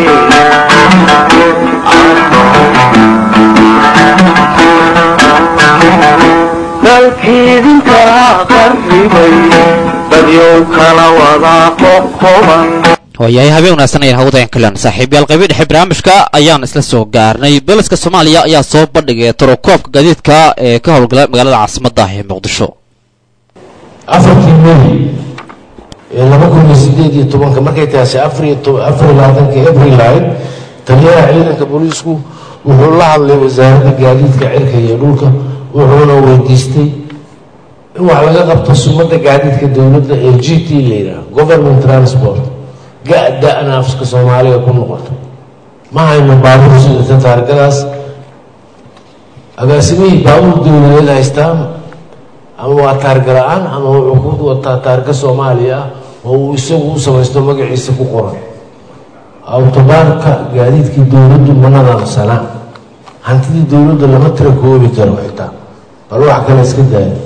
dalkiidinka qarribay dadyow kala wada qoqoban
waayahay habeen wanaagsan ayaan hawadayan kalan saaxiibyaal qaybi dhexe barnaamijka ayaan isla soo gaarnay booliska soomaaliya ayaa soo bandhigay tarokoobka gaadiidka ee ka howlgala magaalada caasimadda ee muqdisho
afartii may ee laba kun iyo sideed iyo tobanka markay taasi afariyo afar iyo labaatanka abril ahayd taliyaha ciidanka booliisku wuxuu la hadlay wasaaradda gaadiidka cirka iyo dhulka wuxuuna weydiistay in wax laga qabto sumadda gaadiidka dowladda ee g t la yidhaah government transport ga-da-na afka soomaaliga ku noqoto ma hayno baabuur sidata taargadaas agaasimihii baabuur dowladeed haystaan ama waa taarga la-aan ama wuxuu ku wataa taarga soomaaliya ah oo uu isagu u samaysto magaciisa ku qoran awtobaarka gaadiidkii dowladdu ma nadaamsanaa hantidii dowladda lama tira koobi karo xitaa bal wax kale iska daaya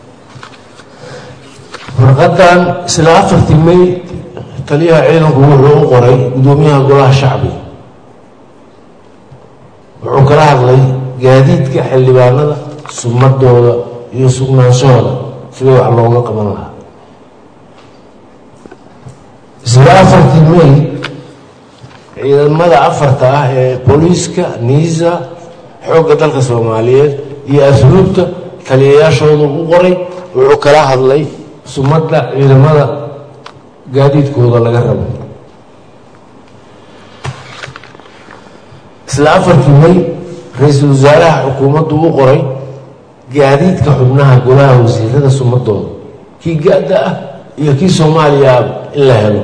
warqadan isla afartii may taliyaha ciidanku wuxuu u qoray guddoomiyaha golaha shacbiga wuxuu kala hadlay gaadiidka xildhibaanada sumadooda iyo sugnaanshahooda sidii wax looga qaban lahaa isla afartii may ciidamada afarta ah ee booliiska niisa xoogga dalka soomaaliyeed iyo asluubta taliyayaashoodu u qoray wuxuu kala hadlay sumadda ciidamada gaadiidkooda laga rabo isla afartii may ra-iisul wasaaraha xukuumaddu u qoray gaadiidka xubnaha golaha wasiirada sumadooda kii ga-da ah iyo kii soomaaliya ah in la helo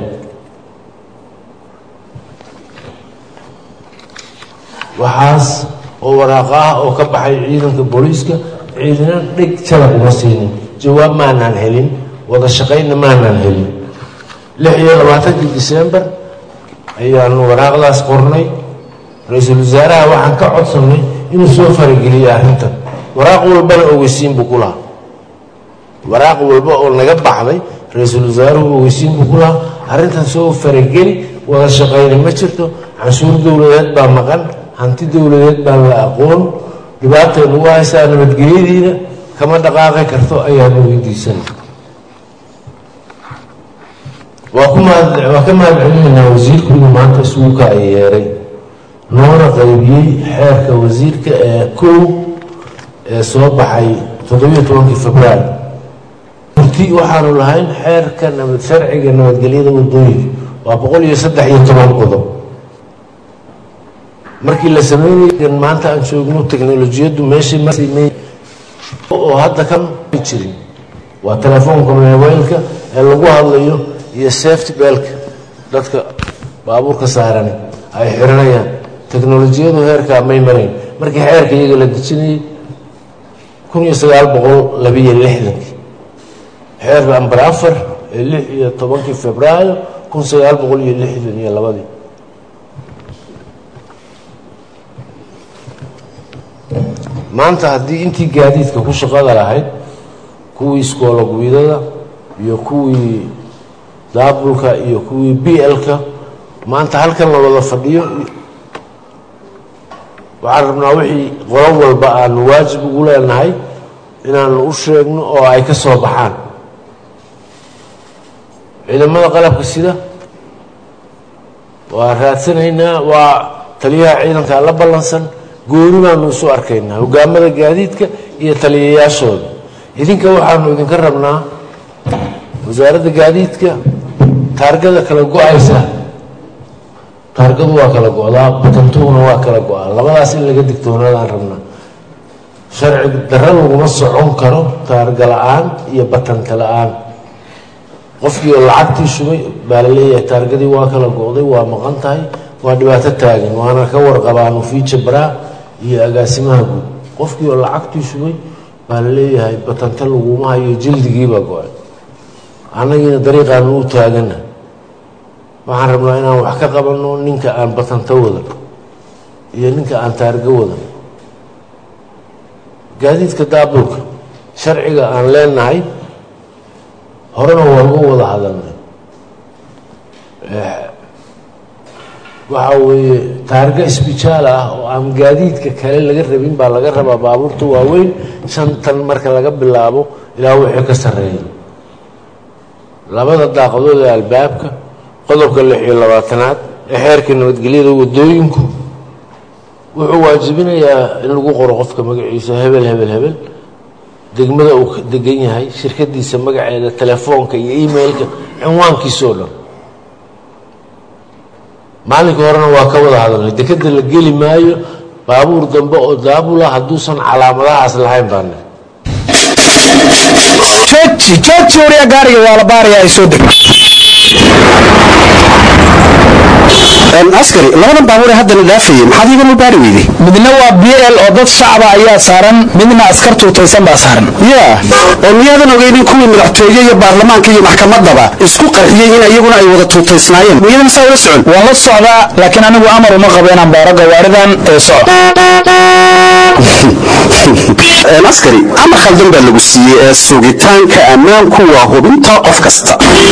waxaas oo waraaqa ah oo ka baxay ciidanka booliiska ciidana dheg jalab uma siinin jawaab maanaan helin wada shaqaynna maanaan helin lix iyo labaatankii disembar ayaanu waraaqdaas qornay ra-iisul wasaaraha waxaan ka codsannay inuu soo farageliyo arrintan waraaq walbana ogeysiin buu ku lahaa waraaq walba oo naga baxday ra-iisul wasaaruhu ogeysiin buu ku lahaa arrintan soo farageli wada shaqayna ma jirto canshuur dowladeed baa maqan hanti dowladeed baan la aqoon dhibaatay nagu haysaa nabadgelyadiina kama dhaqaaqi karto ayaanu weydiisanay waa ku mahad waa ka mahad celinaynaa wasiirku inuu maanta isugu ay yeeray noona qaybiyey xeerka wasiirka ee kow ee soo baxay toddobiyo tobankii februaar murti waxaanu lahayn xeerka nabad sharciga nabadgelyada wadooyinka waa boqol iyo saddex iyo toban qodob markii la sameynay maanta aan joogno teknolojiyaddu meeshay marsimey oo hadda kan jirin waa telefoonka mobaylka ee lagu hadlayo iyo safety belka dadka baabuurka saaran ay xiranayaan teknolojiyadu heerkaa may marayn markii xeerka iyaga la dejinayay kun iyo sagaal boqol labiyo lixdankii xeer ambar afar ee lix iyo tobankii februaayo kun sagaal boqol iyo lixdan iyo labadii maanta haddii intii gaadiidka ku shaqada lahayd kuwii iskoologwiidada iyo kuwii daabulka iyo kuwii b l-ka maanta halkan la wada fadhiyo waxaan rabnaa wixii qolo walba aanu waajib ugu leenahay inaanu u sheegno oo ay ka soo baxaan ciidamada qalabka sida waa raadsanaynaa waa taliyaha ciidanka la ballansan gooni baanu isu arkaynaa hogaamada gaadiidka iyo taliyayaashooda idinka waxaanu idinka rabnaa wasaaradda gaadiidka taargada kala go-aysa taargadu waa kala go-daa batantuhuna waa kala go-aa labadaas in laga digtoonaadaan rabnaa sharci darro laguma socon karo taarga la-aan iyo batanta la-aan qofkii oo lacagtii shubay baa la leeyahay taargadii waa kala go-day waa maqan tahay waa dhibaato taagan waana ka warqabaanu fiija baraa iyo agaasimaha guud qofkii oo lacagtii shubay baa la leeyahay batanta laguma hayo jildigiibaa go-ay annagiina dariiqaanu u taagana waxaan rabnaa inaan wax ka qabanno ninka aan batanto wadan iyo ninka aan taargo wadan gaadiidka daabulka sharciga aan leenahay horena waa uga wada hadalnay waxa weeye taarga isbitaal ah oo aan gaadiidka kale laga rabin baa laga rabaa baabuurta waaweyn shantan marka laga bilaabo ilaa wixii ka sarreeya labada daaqadood ee albaabka qodobka lix iyo labaatanaad ee xeerka nabadgelyada wadooyinku wuxuu waajibinayaa in lagu qoro qofka magaciisa hebel hebel hebel degmada uu degan yahay shirkadiisa magaceeda telefoonka iyo emailka cinwaankiisa oo dhan maalinkii horena waa ka wada hadalnay dekeda la geli maayo baabuur dambe oo daabula hadduusan calaamadahaas lahayn baan
jooji jooji wariya gaariga waa la baarayaa ay soo deg askari labadan baabuur ee haddana dhaafayay maxaad iiga mubaari weyday
midna waa b l oo dad shacaba ayaa saaran midna askar tuutaysan baa saaran
ya oo miyaadan ogeynin kuwii madaxtooye iyo baarlamaanka iyo maxkamaddaba isku qarxiyey in iyaguna ay wada tuutaysnaayeen miyadan saa ula socon
waan la socdaa laakiin anigu amar uma qabo inaan baaro gawaaridan ee soco
askari amar khaldan baa lagu siiyey ee sugitaanka ammaanku waa hubinta qof kasta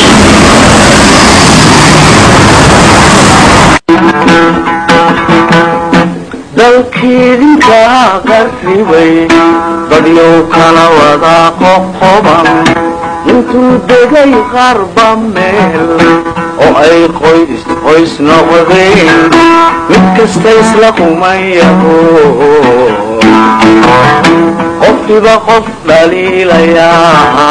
dalkiidinka qarribay dadyow kala wada qoqoban intuu degay qarba meel oo ay qoys qoys noqdeen mid kasta isla kumayaho qofkiba qof dhaliilayaa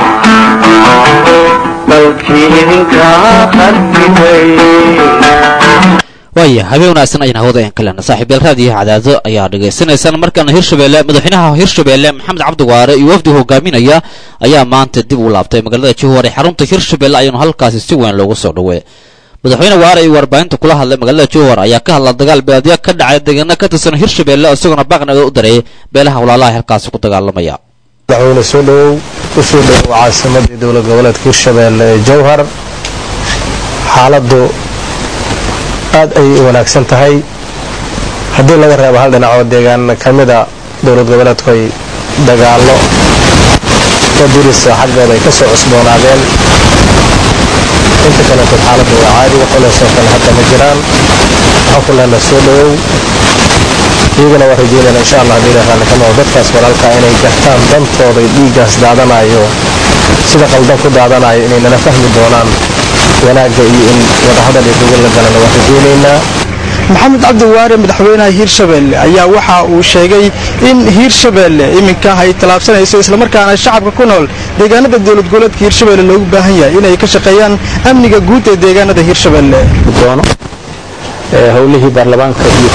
dalkii idinka qarribay
waaya habeen wanaagsan ayaan hawada aan kalena saaxiibayaal raadiyo cadaado ayaa dhegaysanaysaan markaana hirshabeelle madaxweynaha hirshabeelle maxamed cabdiwaare iyo wafdi hogaaminaya ayaa maanta dib u laabtay magaalada jowhar ee xarunta hirshabeelle ayaanu halkaasi si weyn loogu soo dhaweey madaxweyne waare iyo warbaahinta kula hadlay magaalada jowhar ayaa ka hadla dagaal beeladyo ka dhacay deegaano ka tirsan hirshabeelle isagoona baaqnaga u dareeyay beelaha walaalaha halkaasi ku dagaalamaya
madaxweyne soo dhowow u soo dhowow caasimadii dowlad goboleedka hirshabeelle ee jowhar xaaladdu aad ayay u wanaagsan tahay haddii laga reebo hal dhinacoo deegaan ka mida dowlad goboleedku ay dagaallo oo dirisa xaggooda ay ka soo cusboonaadeen inta kaleetood xaaladdu waa caadi waxuleesoo kale hadda ma jiraan waxaan ku lehna soo dhowow iyagana waa rajeynayna insha allah haddii ilaah raalli ka noqdo dadkaas walaalkaa inay gartaan dantooda iyo dhiiggaas daadanayo sida qaldan ku daadanayo inay nala fahmi doonaan wanaagga iyo in wadahadal iyo gogol la galana waan rajeynaynaa
maxamed cabdiwaare madaxweynaha hiirshabeelle ayaa waxa uu sheegay in hiirshabeelle iminka ay tallaabsanayso islamarkaana shacabka ku nool deegaanada dowlad goboleedka hiirshabeelle loogu baahan yahay inay ka shaqeeyaan amniga guud ee deegaanada hiirshabeelle
doono howlihii baarlamaanka iyo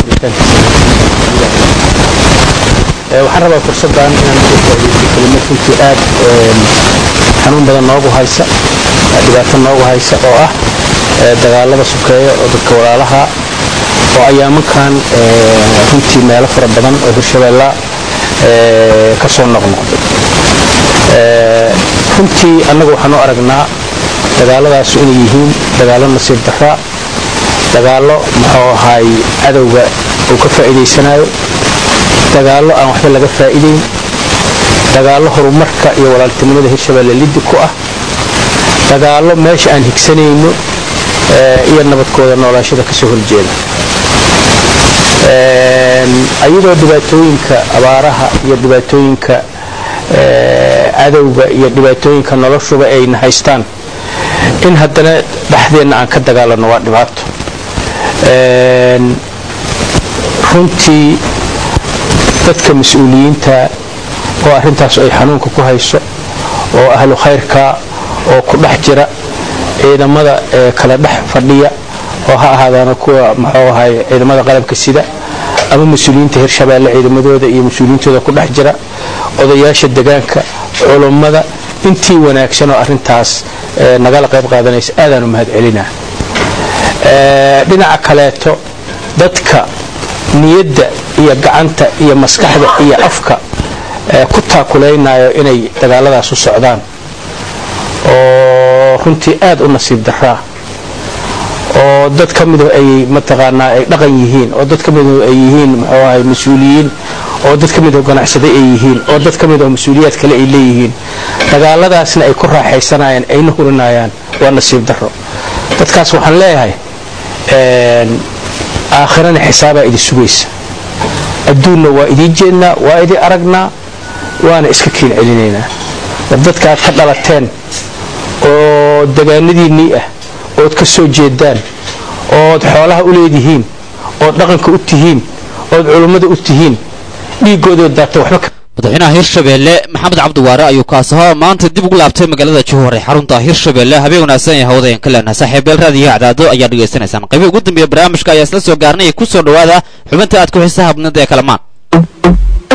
furitaankiisa waxaan rabaa fursaddan inaan uga faa'iidaysto kelimad runtii aad xanuun badan noogu haysa dhibaato noogu haysa oo ah dagaalada sukeeya oo dadka walaalaha oo ayaamankan runtii meelo fara badan oo hirshabeella ka soo noqnoqday runtii annagu waxaan u aragnaa dagaaladaasu inay yihiin dagaallo nasiib darra dagaallo muxuu ahaay cadowga uu ka faa'iidaysanayo dagaallo aan waxba laga faa'iidayn dagaallo horumarka iyo walaaltinimada hirshabeelle liddi ku ah dagaallo meesha aan higsanayno iyo nabadkooda noolaashada ka soo horjeeda ayadoo dhibaatooyinka abaaraha iyo dhibaatooyinka cadowga iyo dhibaatooyinka noloshuba ayna haystaan in haddana dhexdeenna aan ka dagaalano waa dhibaato runtii dadka mas-uuliyiinta oo arrintaas ay xanuunka ku hayso oo ahlu khayrka oo ku dhex jira ciidamada ee kala dhex fadhiya oo ha ahaadaana kuwa muxuu ahay ciidamada qalabka sida ama mas-uuliyiinta hirshabeelle ciidamadooda iyo mas-uuliyiintooda ku dhex jira odayaasha degaanka culummada intii wanaagsan oo arrintaas nagala qayb qaadanaysa aadaan u mahad celinaa dhinaca kaleeto dadka niyadda iyo gacanta iyo maskaxda iyo afka ku taakulaynayo inay dagaaladaas u socdaan oo runtii aad u nasiib daraa oo dad ka midu ay mataqaanaa ay dhaqan yihiin oo dad ka midu ay yihiin muxuu ahay mas-uuliyiin oo dad ka midu ganacsade ay yihiin oo dad ka mid oo mas-uuliyaad kale ay leeyihiin dagaaladaasna ay ku raaxaysanayaan ayna hurinayaan waa nasiib daro dadkaas waxaan leeyahay aakhirana xisaabaa idi sugaysa adduunna waa idiin jeednaa waa idin aragnaa waana iska kiin celinaynaa war dadka aad ka dhalateen oo degaanadiinnii ah ood ka soo jeedaan ood xoolaha u leedihiin ood dhaqanka u tihiin ood culummada u tihiin dhiiggoodood daata waxba
madaxweynaha hirshabeelle maxamed cabdiwaare ayuu kaasahoo maanta dib ugu laabtay magaalada jowhar ee xarunta hirshabeelle habeen wanaagsan ee hawada ka leenahay saaxiibeel raadiyo cadaado ayaa dhegaysanaysaan qaybii ugu dambeeya barnaamijka ayaa isla soo gaarnay ku soo dhowaada xubinta aad ku xiisaha badnida ee kalamaan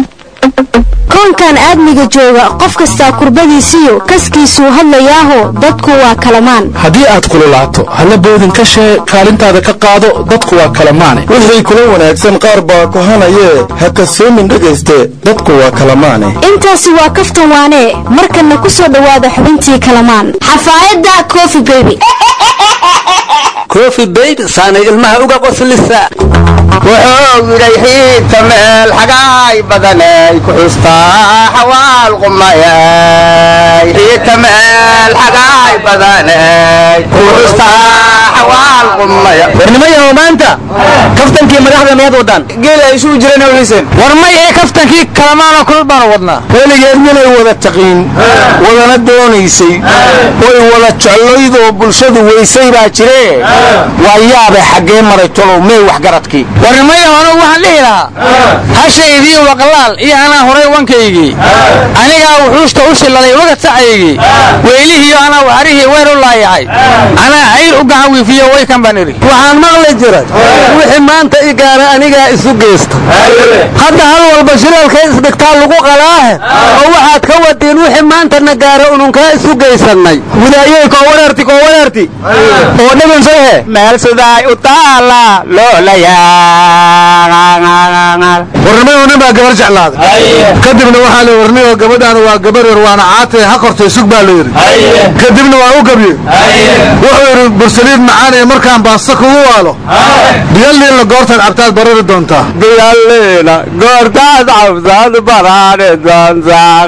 koonkan aadmiga jooga qof kastaa kurbadiisiyo kaskiisuu hadlayaaho dadku waa kalamaan
haddii aad kululaato halla boodin ka shee kaalintaada ka qaado dadku waa kalamaane
wixii kula wanaagsan qaar baa kohanayee ha kasoomin dhegayste dadku waa kalamaane
intaasi waa kaftan waanee markanna ku soo dhowaada xubintii kalamaan xafaayadda cofi beby
kofi bayb saanay ilmaha uga qoslisa
wuxuu yidhay xiidka meel xagaay badanay ku xustaa xawaal qumayay xiidka meel xagaay badanay ku xustaa xawaal qumaya
warnimayahow maanta kaftankii madaxda miyaad wadaan
geel ay isugu jireen hawliiseen
war may ee kaftankii kalamaanoo kulul baanu wadnaa
weligeed minay wada taqiin wadana doonaysay way wada jeclaydoo bulshadu weysay baa jiree waa yaabe xaggee maray tolow mee waxgaradkii
warnimayahow anugu waxaan dhihi lahaa hashaydii waqlaal iyo anaa horay wankaygii anigaa wuxuushta u shilladay wagad sacaygii weylihiiyo anaa waxarihii weer u laayahay anaa cayr u gacan wiifiyo way kan baan idhi
waxaan maqli jiray wixii maanta i gaara anigaa isu geysta hadda hal walba shiraalka isdhigtaa lagu qalaahe oo waxaad ka wadiin wixii maantana gaara ununkaa isu geysannay wilaayey koo wareerti koo wareerti oo dhagansahe
meel sidaay u taala
warnimayo nin baa gabar jeclaaday kadibna waxaa la warniyo gabadhaana waa gabar yar waana caatay ha kortay sug baa la yidhi kadibna waa u gabye wuxuu yidhi bursaliid macaanaya markaan baasta kugu waalo biyalliinla goortaad cabtaad barari doontaa
biyalliina goortaad cabtaad barari doontaa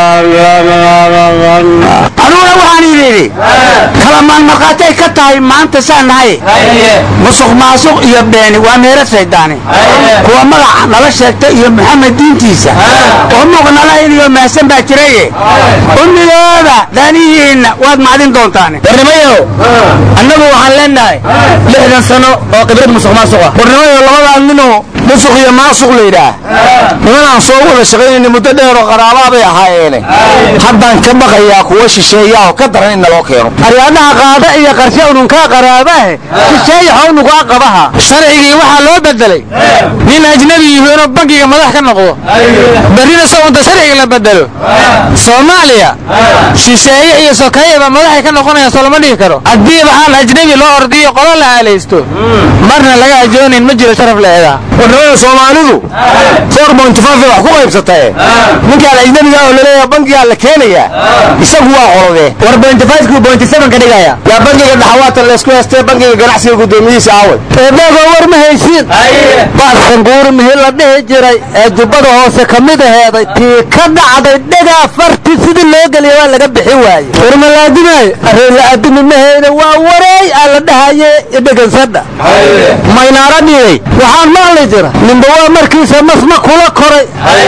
anuguna waxaan idhi kalamaan markhaatay ka tahay maanta saan nahay musuq maasuq iyo beeni waa meera shaydaani kuwa magaca nala sheegta iyo maxamed diintiisa oo muuq nala iniyo mahsan baa jiraye ummidooda danihiinna waad macdin doontaan warnimayo annagu waxaan leenahay lixdan sano oo khibrad musuq maasuqa
warnimayo labadaa ninoo musuq iyo maasuq layidhaah nimanaan soo wada shaqaynayna muddo dheeroo qaraabaabay ahaayeene haddaan ka baqayaa kuwa shisheeyaa oo ka daran in naloo keeno
aryaadaha qaada iyo qarshe ununkaa qaraabahe shisheeya xownugaa qabaha sharcigii waxaa loo bedelay nin ajnabi yihi inuu bankiga madax ka noqdo berrina soo unta sharciga la bedelo soomaaliya shisheeye iyo sokeeyaba madaxay ka noqonayaan soo lama dhihi karo haddiiba aan ajnabi loo ordiyo qolo la aalaysto marna laga ajoonayn ma jiro sharaf leedaa
warnimada soomaalidu four point five wax ku qaybsatae ninkaan ajnabiga oo laleeyaha bankigaa la keenayaa isagu waa qolodee
war bointy five kii bointy seven ka dhigaya
yaa bankiga dhaxawaatan laysku heestee bankiga ganacsiga guddoomiyihiisa aaway
eebagoo war ma haysiin baarsanguuri mihi la dhihi jiray ee jubbada hoose ka mid aheeday tii ka dhacday dhagaa farti sidii loo geliya waa laga bixi waaye war ma laadimaay arreela aadimi mahayna waa wareey aa la dhahaye idhegansadha maynaara dhiyey waxaan maqli jira ninba waa markiisa masma kula koray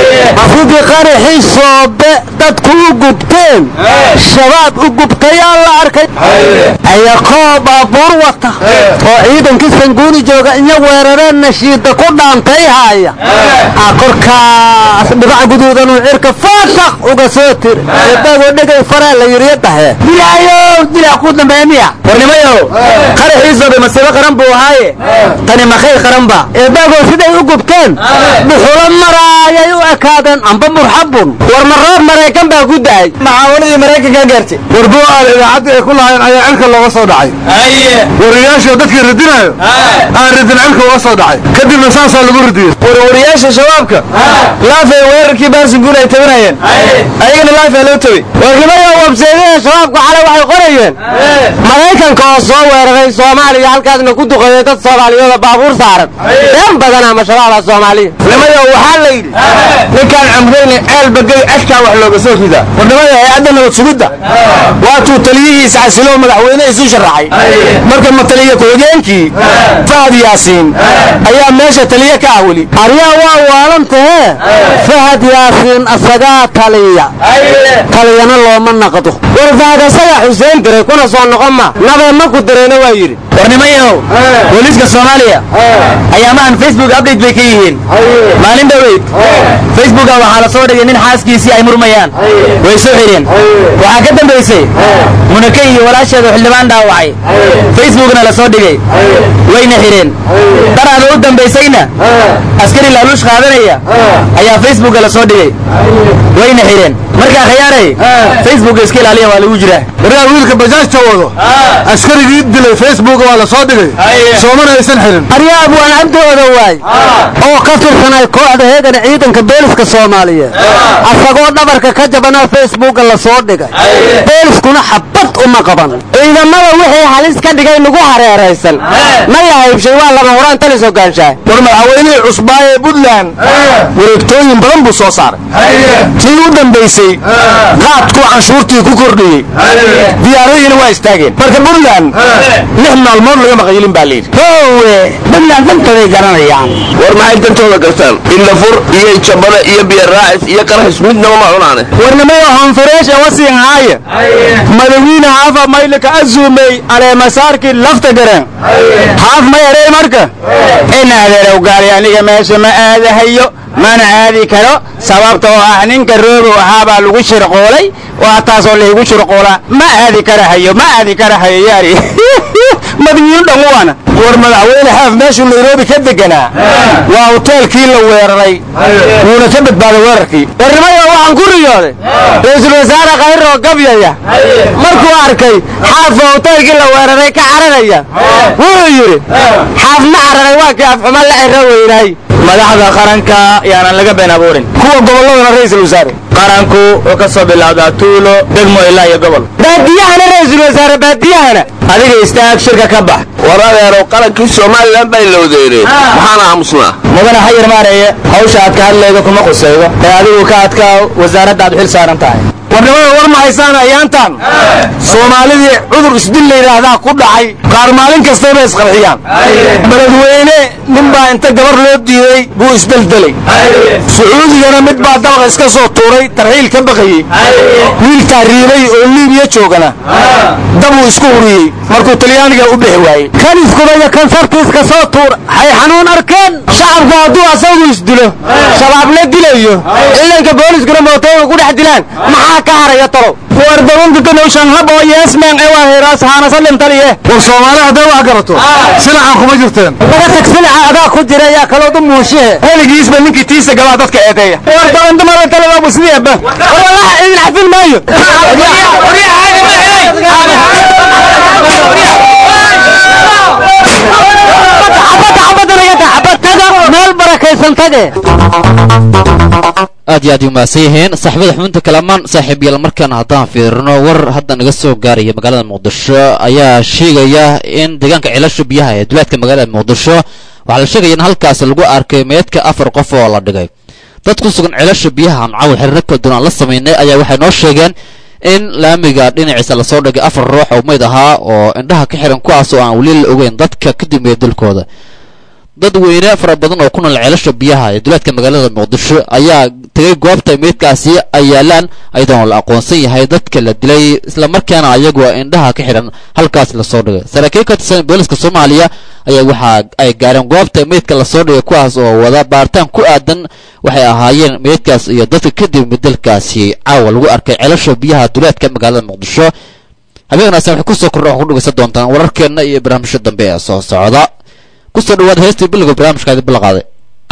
sidii qaraxii soobe dadku u gubteen shabaab u gubtayaa la arkay ayakoo baabuur wata oo ciidankii sanguuni jooga iyo weerareen nashiida ku dhaantay haaya aa korkaas dhibac guduudanuu cirka faashaq uga soo tiri eebagoo dhegay faraa la yiriyo dhahe dilaayow dilaa ku dambeeya miya warnimayow qaraxii soobe masiibo qaran buu ahaaye tani makay qaran ba eebagoo siday u gubteen dhuxulo maraayay u ekaadeen amba murxabun war ma roob maraykan baa ku da'ay maxaawaladii maraykankaa gaartay
warbuu aal idaacadda ay ku lahaayeen ayaa cilka looga soo dhacay wariyaashii dadkii ridinayo aan ridin cilka uga soo dhacay kadibna saasaa lagu ridiyey
warwariyaasha shabaabka laafay weerarkii baarsinguul ay tabinayeen ayagana laafaa loo tabay
warnimada wabseedada shabaabku xalay waxay qorayeen maraykanka oo soo weeraray soomaaliya halkaasna ku duqeeyey dad soomaaliyooda baabuur saaran been badan ama shabaabaa soomaaliya
warnimada waxaa la yidhi ninkaan camreyne ceel bagay ashkaa wax looga soo ridaa warnimada hay-adda nabad sugidda waatuu taliyihiisa xasiloo madaxweyne isu sharaxay marka mataliya ku-xigeenkii fahad yaasiin ayaa meesha taliye ka ah weli
aryaa waa waalantahe fahad yaasiin asagaa taliya taliyana looma naqdo war fahad asagaa xuseen diray kuna soo noqon ma nabee maku dirayna waa yidhi
warnimayahow booliiska soomaaliya ayaamahan facebook update bay ka yihiin maalin dhoweyd facebooka waxaa la soo dhigay nin xaaskiisii ay murmayaan way soo xidheen waxaa ka dambaysay munake iyo walaasheedu xildhibaan dhaawacay facebookna la soo dhigay wayna xidheen daraada u dambaysayna askari laaluush qaadanaya ayaa facebooka la soo dhigay wayna xidheen markaa khiyaaray facebook iska ilaaliya waa lagu jiraa
waryaa wiilka bajaajta wado askarigii dilay facebook waa la soo dhigay soomana aysan xirin
aryaab waan cabdooda waay oo ka tirsanay kooxda heegan ciidanka booliska soomaaliyeed asagoo dhabarka ka jabanaa facebooka la soo dhigay booliskuna xabad uma qaban ciidamada wixii halis ka dhigay nagu hareeraysan ma la haybshay waa lama horaan talis ogaanshahay
war madaxweynihii cusbaa ee puntland wareegtooyin badan buu soo saaray tii u dambaysay qaadkuu canshuurtii ku kordhiyey diyaaradiina waa istaageen marka puntland lix maalmood laga maqayilin baa layidhi
hoowe puntland dantaday garanayaan
war maxay dantooda gartaan indhafur iyo jabada iyo biyaraacis iyo qaraxis midnaba ma cunaane
warnimada honfureesha wasiin haaya madawiine haafa maylika azuumey aleemasaarkii lafta gareen haaf ma yarey marka in adeerow gaali aniga meesha ma aadahayo mana aadi karo sababta oo ah ninka roobow ahaabaa lagu shirqoolay waa taasoo laygu shirqoolaa ma aadi karahayo ma aadi karahayo yaari madawiinu dhanwaana war madaxweyne xaaf meeshuu nairobi ka deganaa waa hoteelkii la weeraray wuuna ka badbaaday weerarkii warnimada waxaan ku riyooday ra-iisul wasaare kayroo gabyaya markuu arkay xaafoo hoteelkii la weeraray ka cararaya wuxuu yidhi xaaf ma cararay waa kii afxuma la ciro weynaay madaxda qaranka yaanan laga been abuurin kuwa gobolladana ra-iisul wasaare qaranku oo ka soo bilowdaa tuulo degmo ilaa iyo gobol baadiyahana ra-iisul wasaare baadiyahana adiga istaag shirka ka bax
war adeerow qarankii somalilan bay lowdeereen maxaana aamusnaa
mudana xayir maareeye hawsha aad ka hadlaydo kuma qusaydo ee adigu ka adkaa wasaaradda aad xil saaran tahay warnimada war ma haysaan ayaantan soomaalidii cudur isdil la yidhaahdaa ku dhacay qaar maalin kastayba isqarxiyaan beledweyne nin baa inta gabar loo diiday buu isdeldelay sacuudigana mid baa dabaqa iska soo tuuray tarxiil ka baqayey wiil taariibay oo liibiya joogana dabuu isku huriyey markuu talyaaniga u bixi waayey
kan iskubaya kan sartiiska soo tuura hay xanuun arkeen
shacabku hadduu asagu isdilo shabaabna dilayo ciidanka booliskuna mootooyinka ku dhex dilaan maxaa ka haraya talow war dabuntutanowshan hab oo yeesmeen ee waa heeraas haanasalim taliye
war soomaali hadday wax garato silacan kuma jirteen
laga tag silaca adaa ku jira yaa kaloodu muushihe
weligiisba ninkii tiisa galaa dadka eedeeya war dabandumada taladabu sideeba war wallaha idin xafin maayo
meel barakaysan tage
aad iyo aad ay umahadsan yihiin saaxiibada xubinta kalamaan saaxiibyaal markaana haddaan fiirino war hadda naga soo gaaraya magaalada muqdisho ayaa sheegaya in deegaanka cilasha biyaha ee duleedka magaalada muqdisho waxaa la sheegaya in halkaas lagu arkay meydka afar qof oo la dhigay dad ku sugan cilasha biyaha aan caawa xiriiro kala duwan aan la samaynay ayaa waxay noo sheegeen in laamiga dhinaciisa lasoo dhigay afar ruux oo meyd ahaa oo indhaha ka xiran kuwaas oo aan weli la ogeyn dadka ka dambeeya dalkooda dad weyne fara badan oo ku nool ceelasha biyaha ee duleedka magaalada muqdisho ayaa tegay goobta meydkaasi ay yaalaan ayadoon la aqoonsan yahay dadka la dilay islamarkaana ayagoo indhaha ka xidhan halkaas lasoo dhigay saraakiil ka tirsan booliska soomaaliya ayaa waxa ay gaareen goobta meydka lasoo dhigay kuwaas oo wada baaritaan ku aadan waxay ahaayeen meydkaas iyo dadka kadib bedelkaasi caawa lagu arkay ceelasha biyaha duleedka magaalada muqdisho habeen wanaagsan waxay kusoo kordha waxaa ku dhegeysan doontaan wararkeenna iyo barnaamijyo dambe ee soo socda kusoo dhawaada heestii billiga barnaamijkaadi ballaqaaday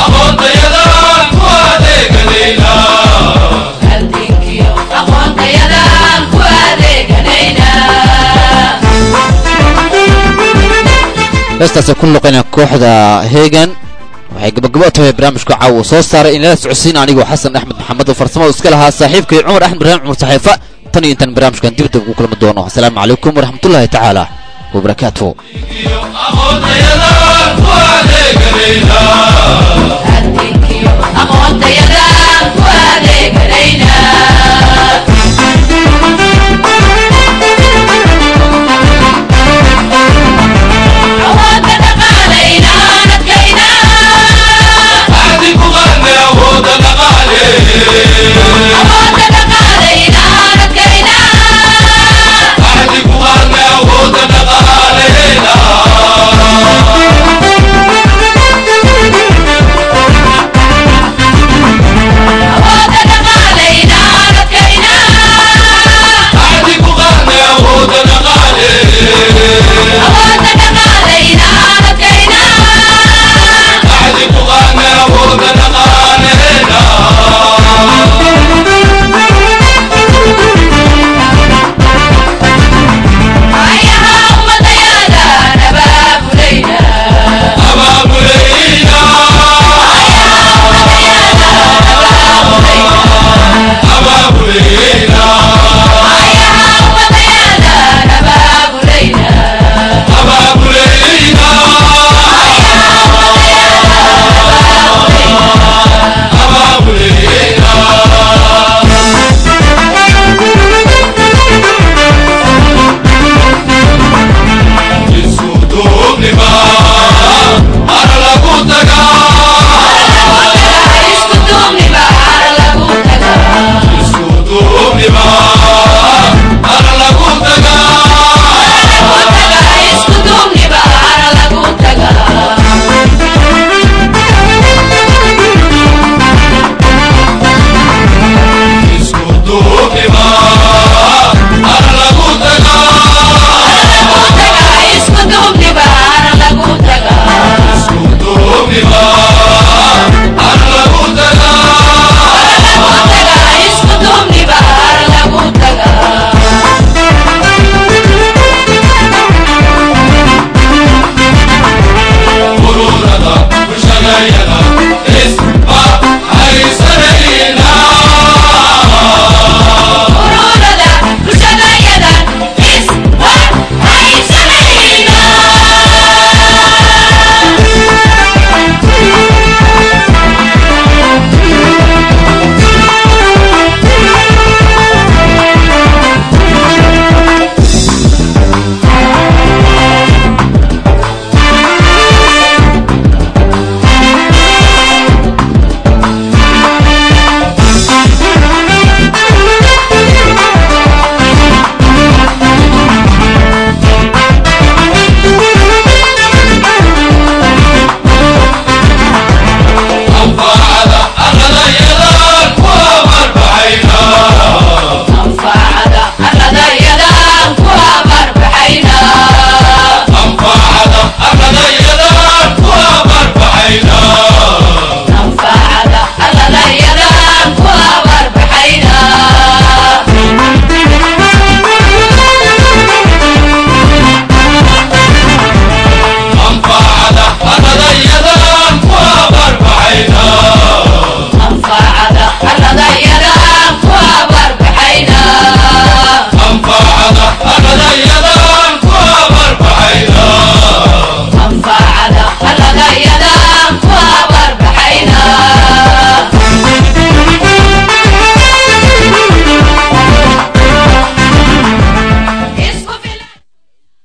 heestaasi ku luqayna kooxda heegan waxay gabagabo tahay barnaamijka caawa uu soo saaray in lala socodsiin anigoo xasan axmed maxamed oo farsamada iska lahaa saaxiibkay cumar axmed ibraahim cumar saxiifa tan iyo intaan barnaamijkan dib dib ugu kulmi doono asalaamu calaykum waraxmatullaahi tacaala wabarakaatuhu
adeeganayna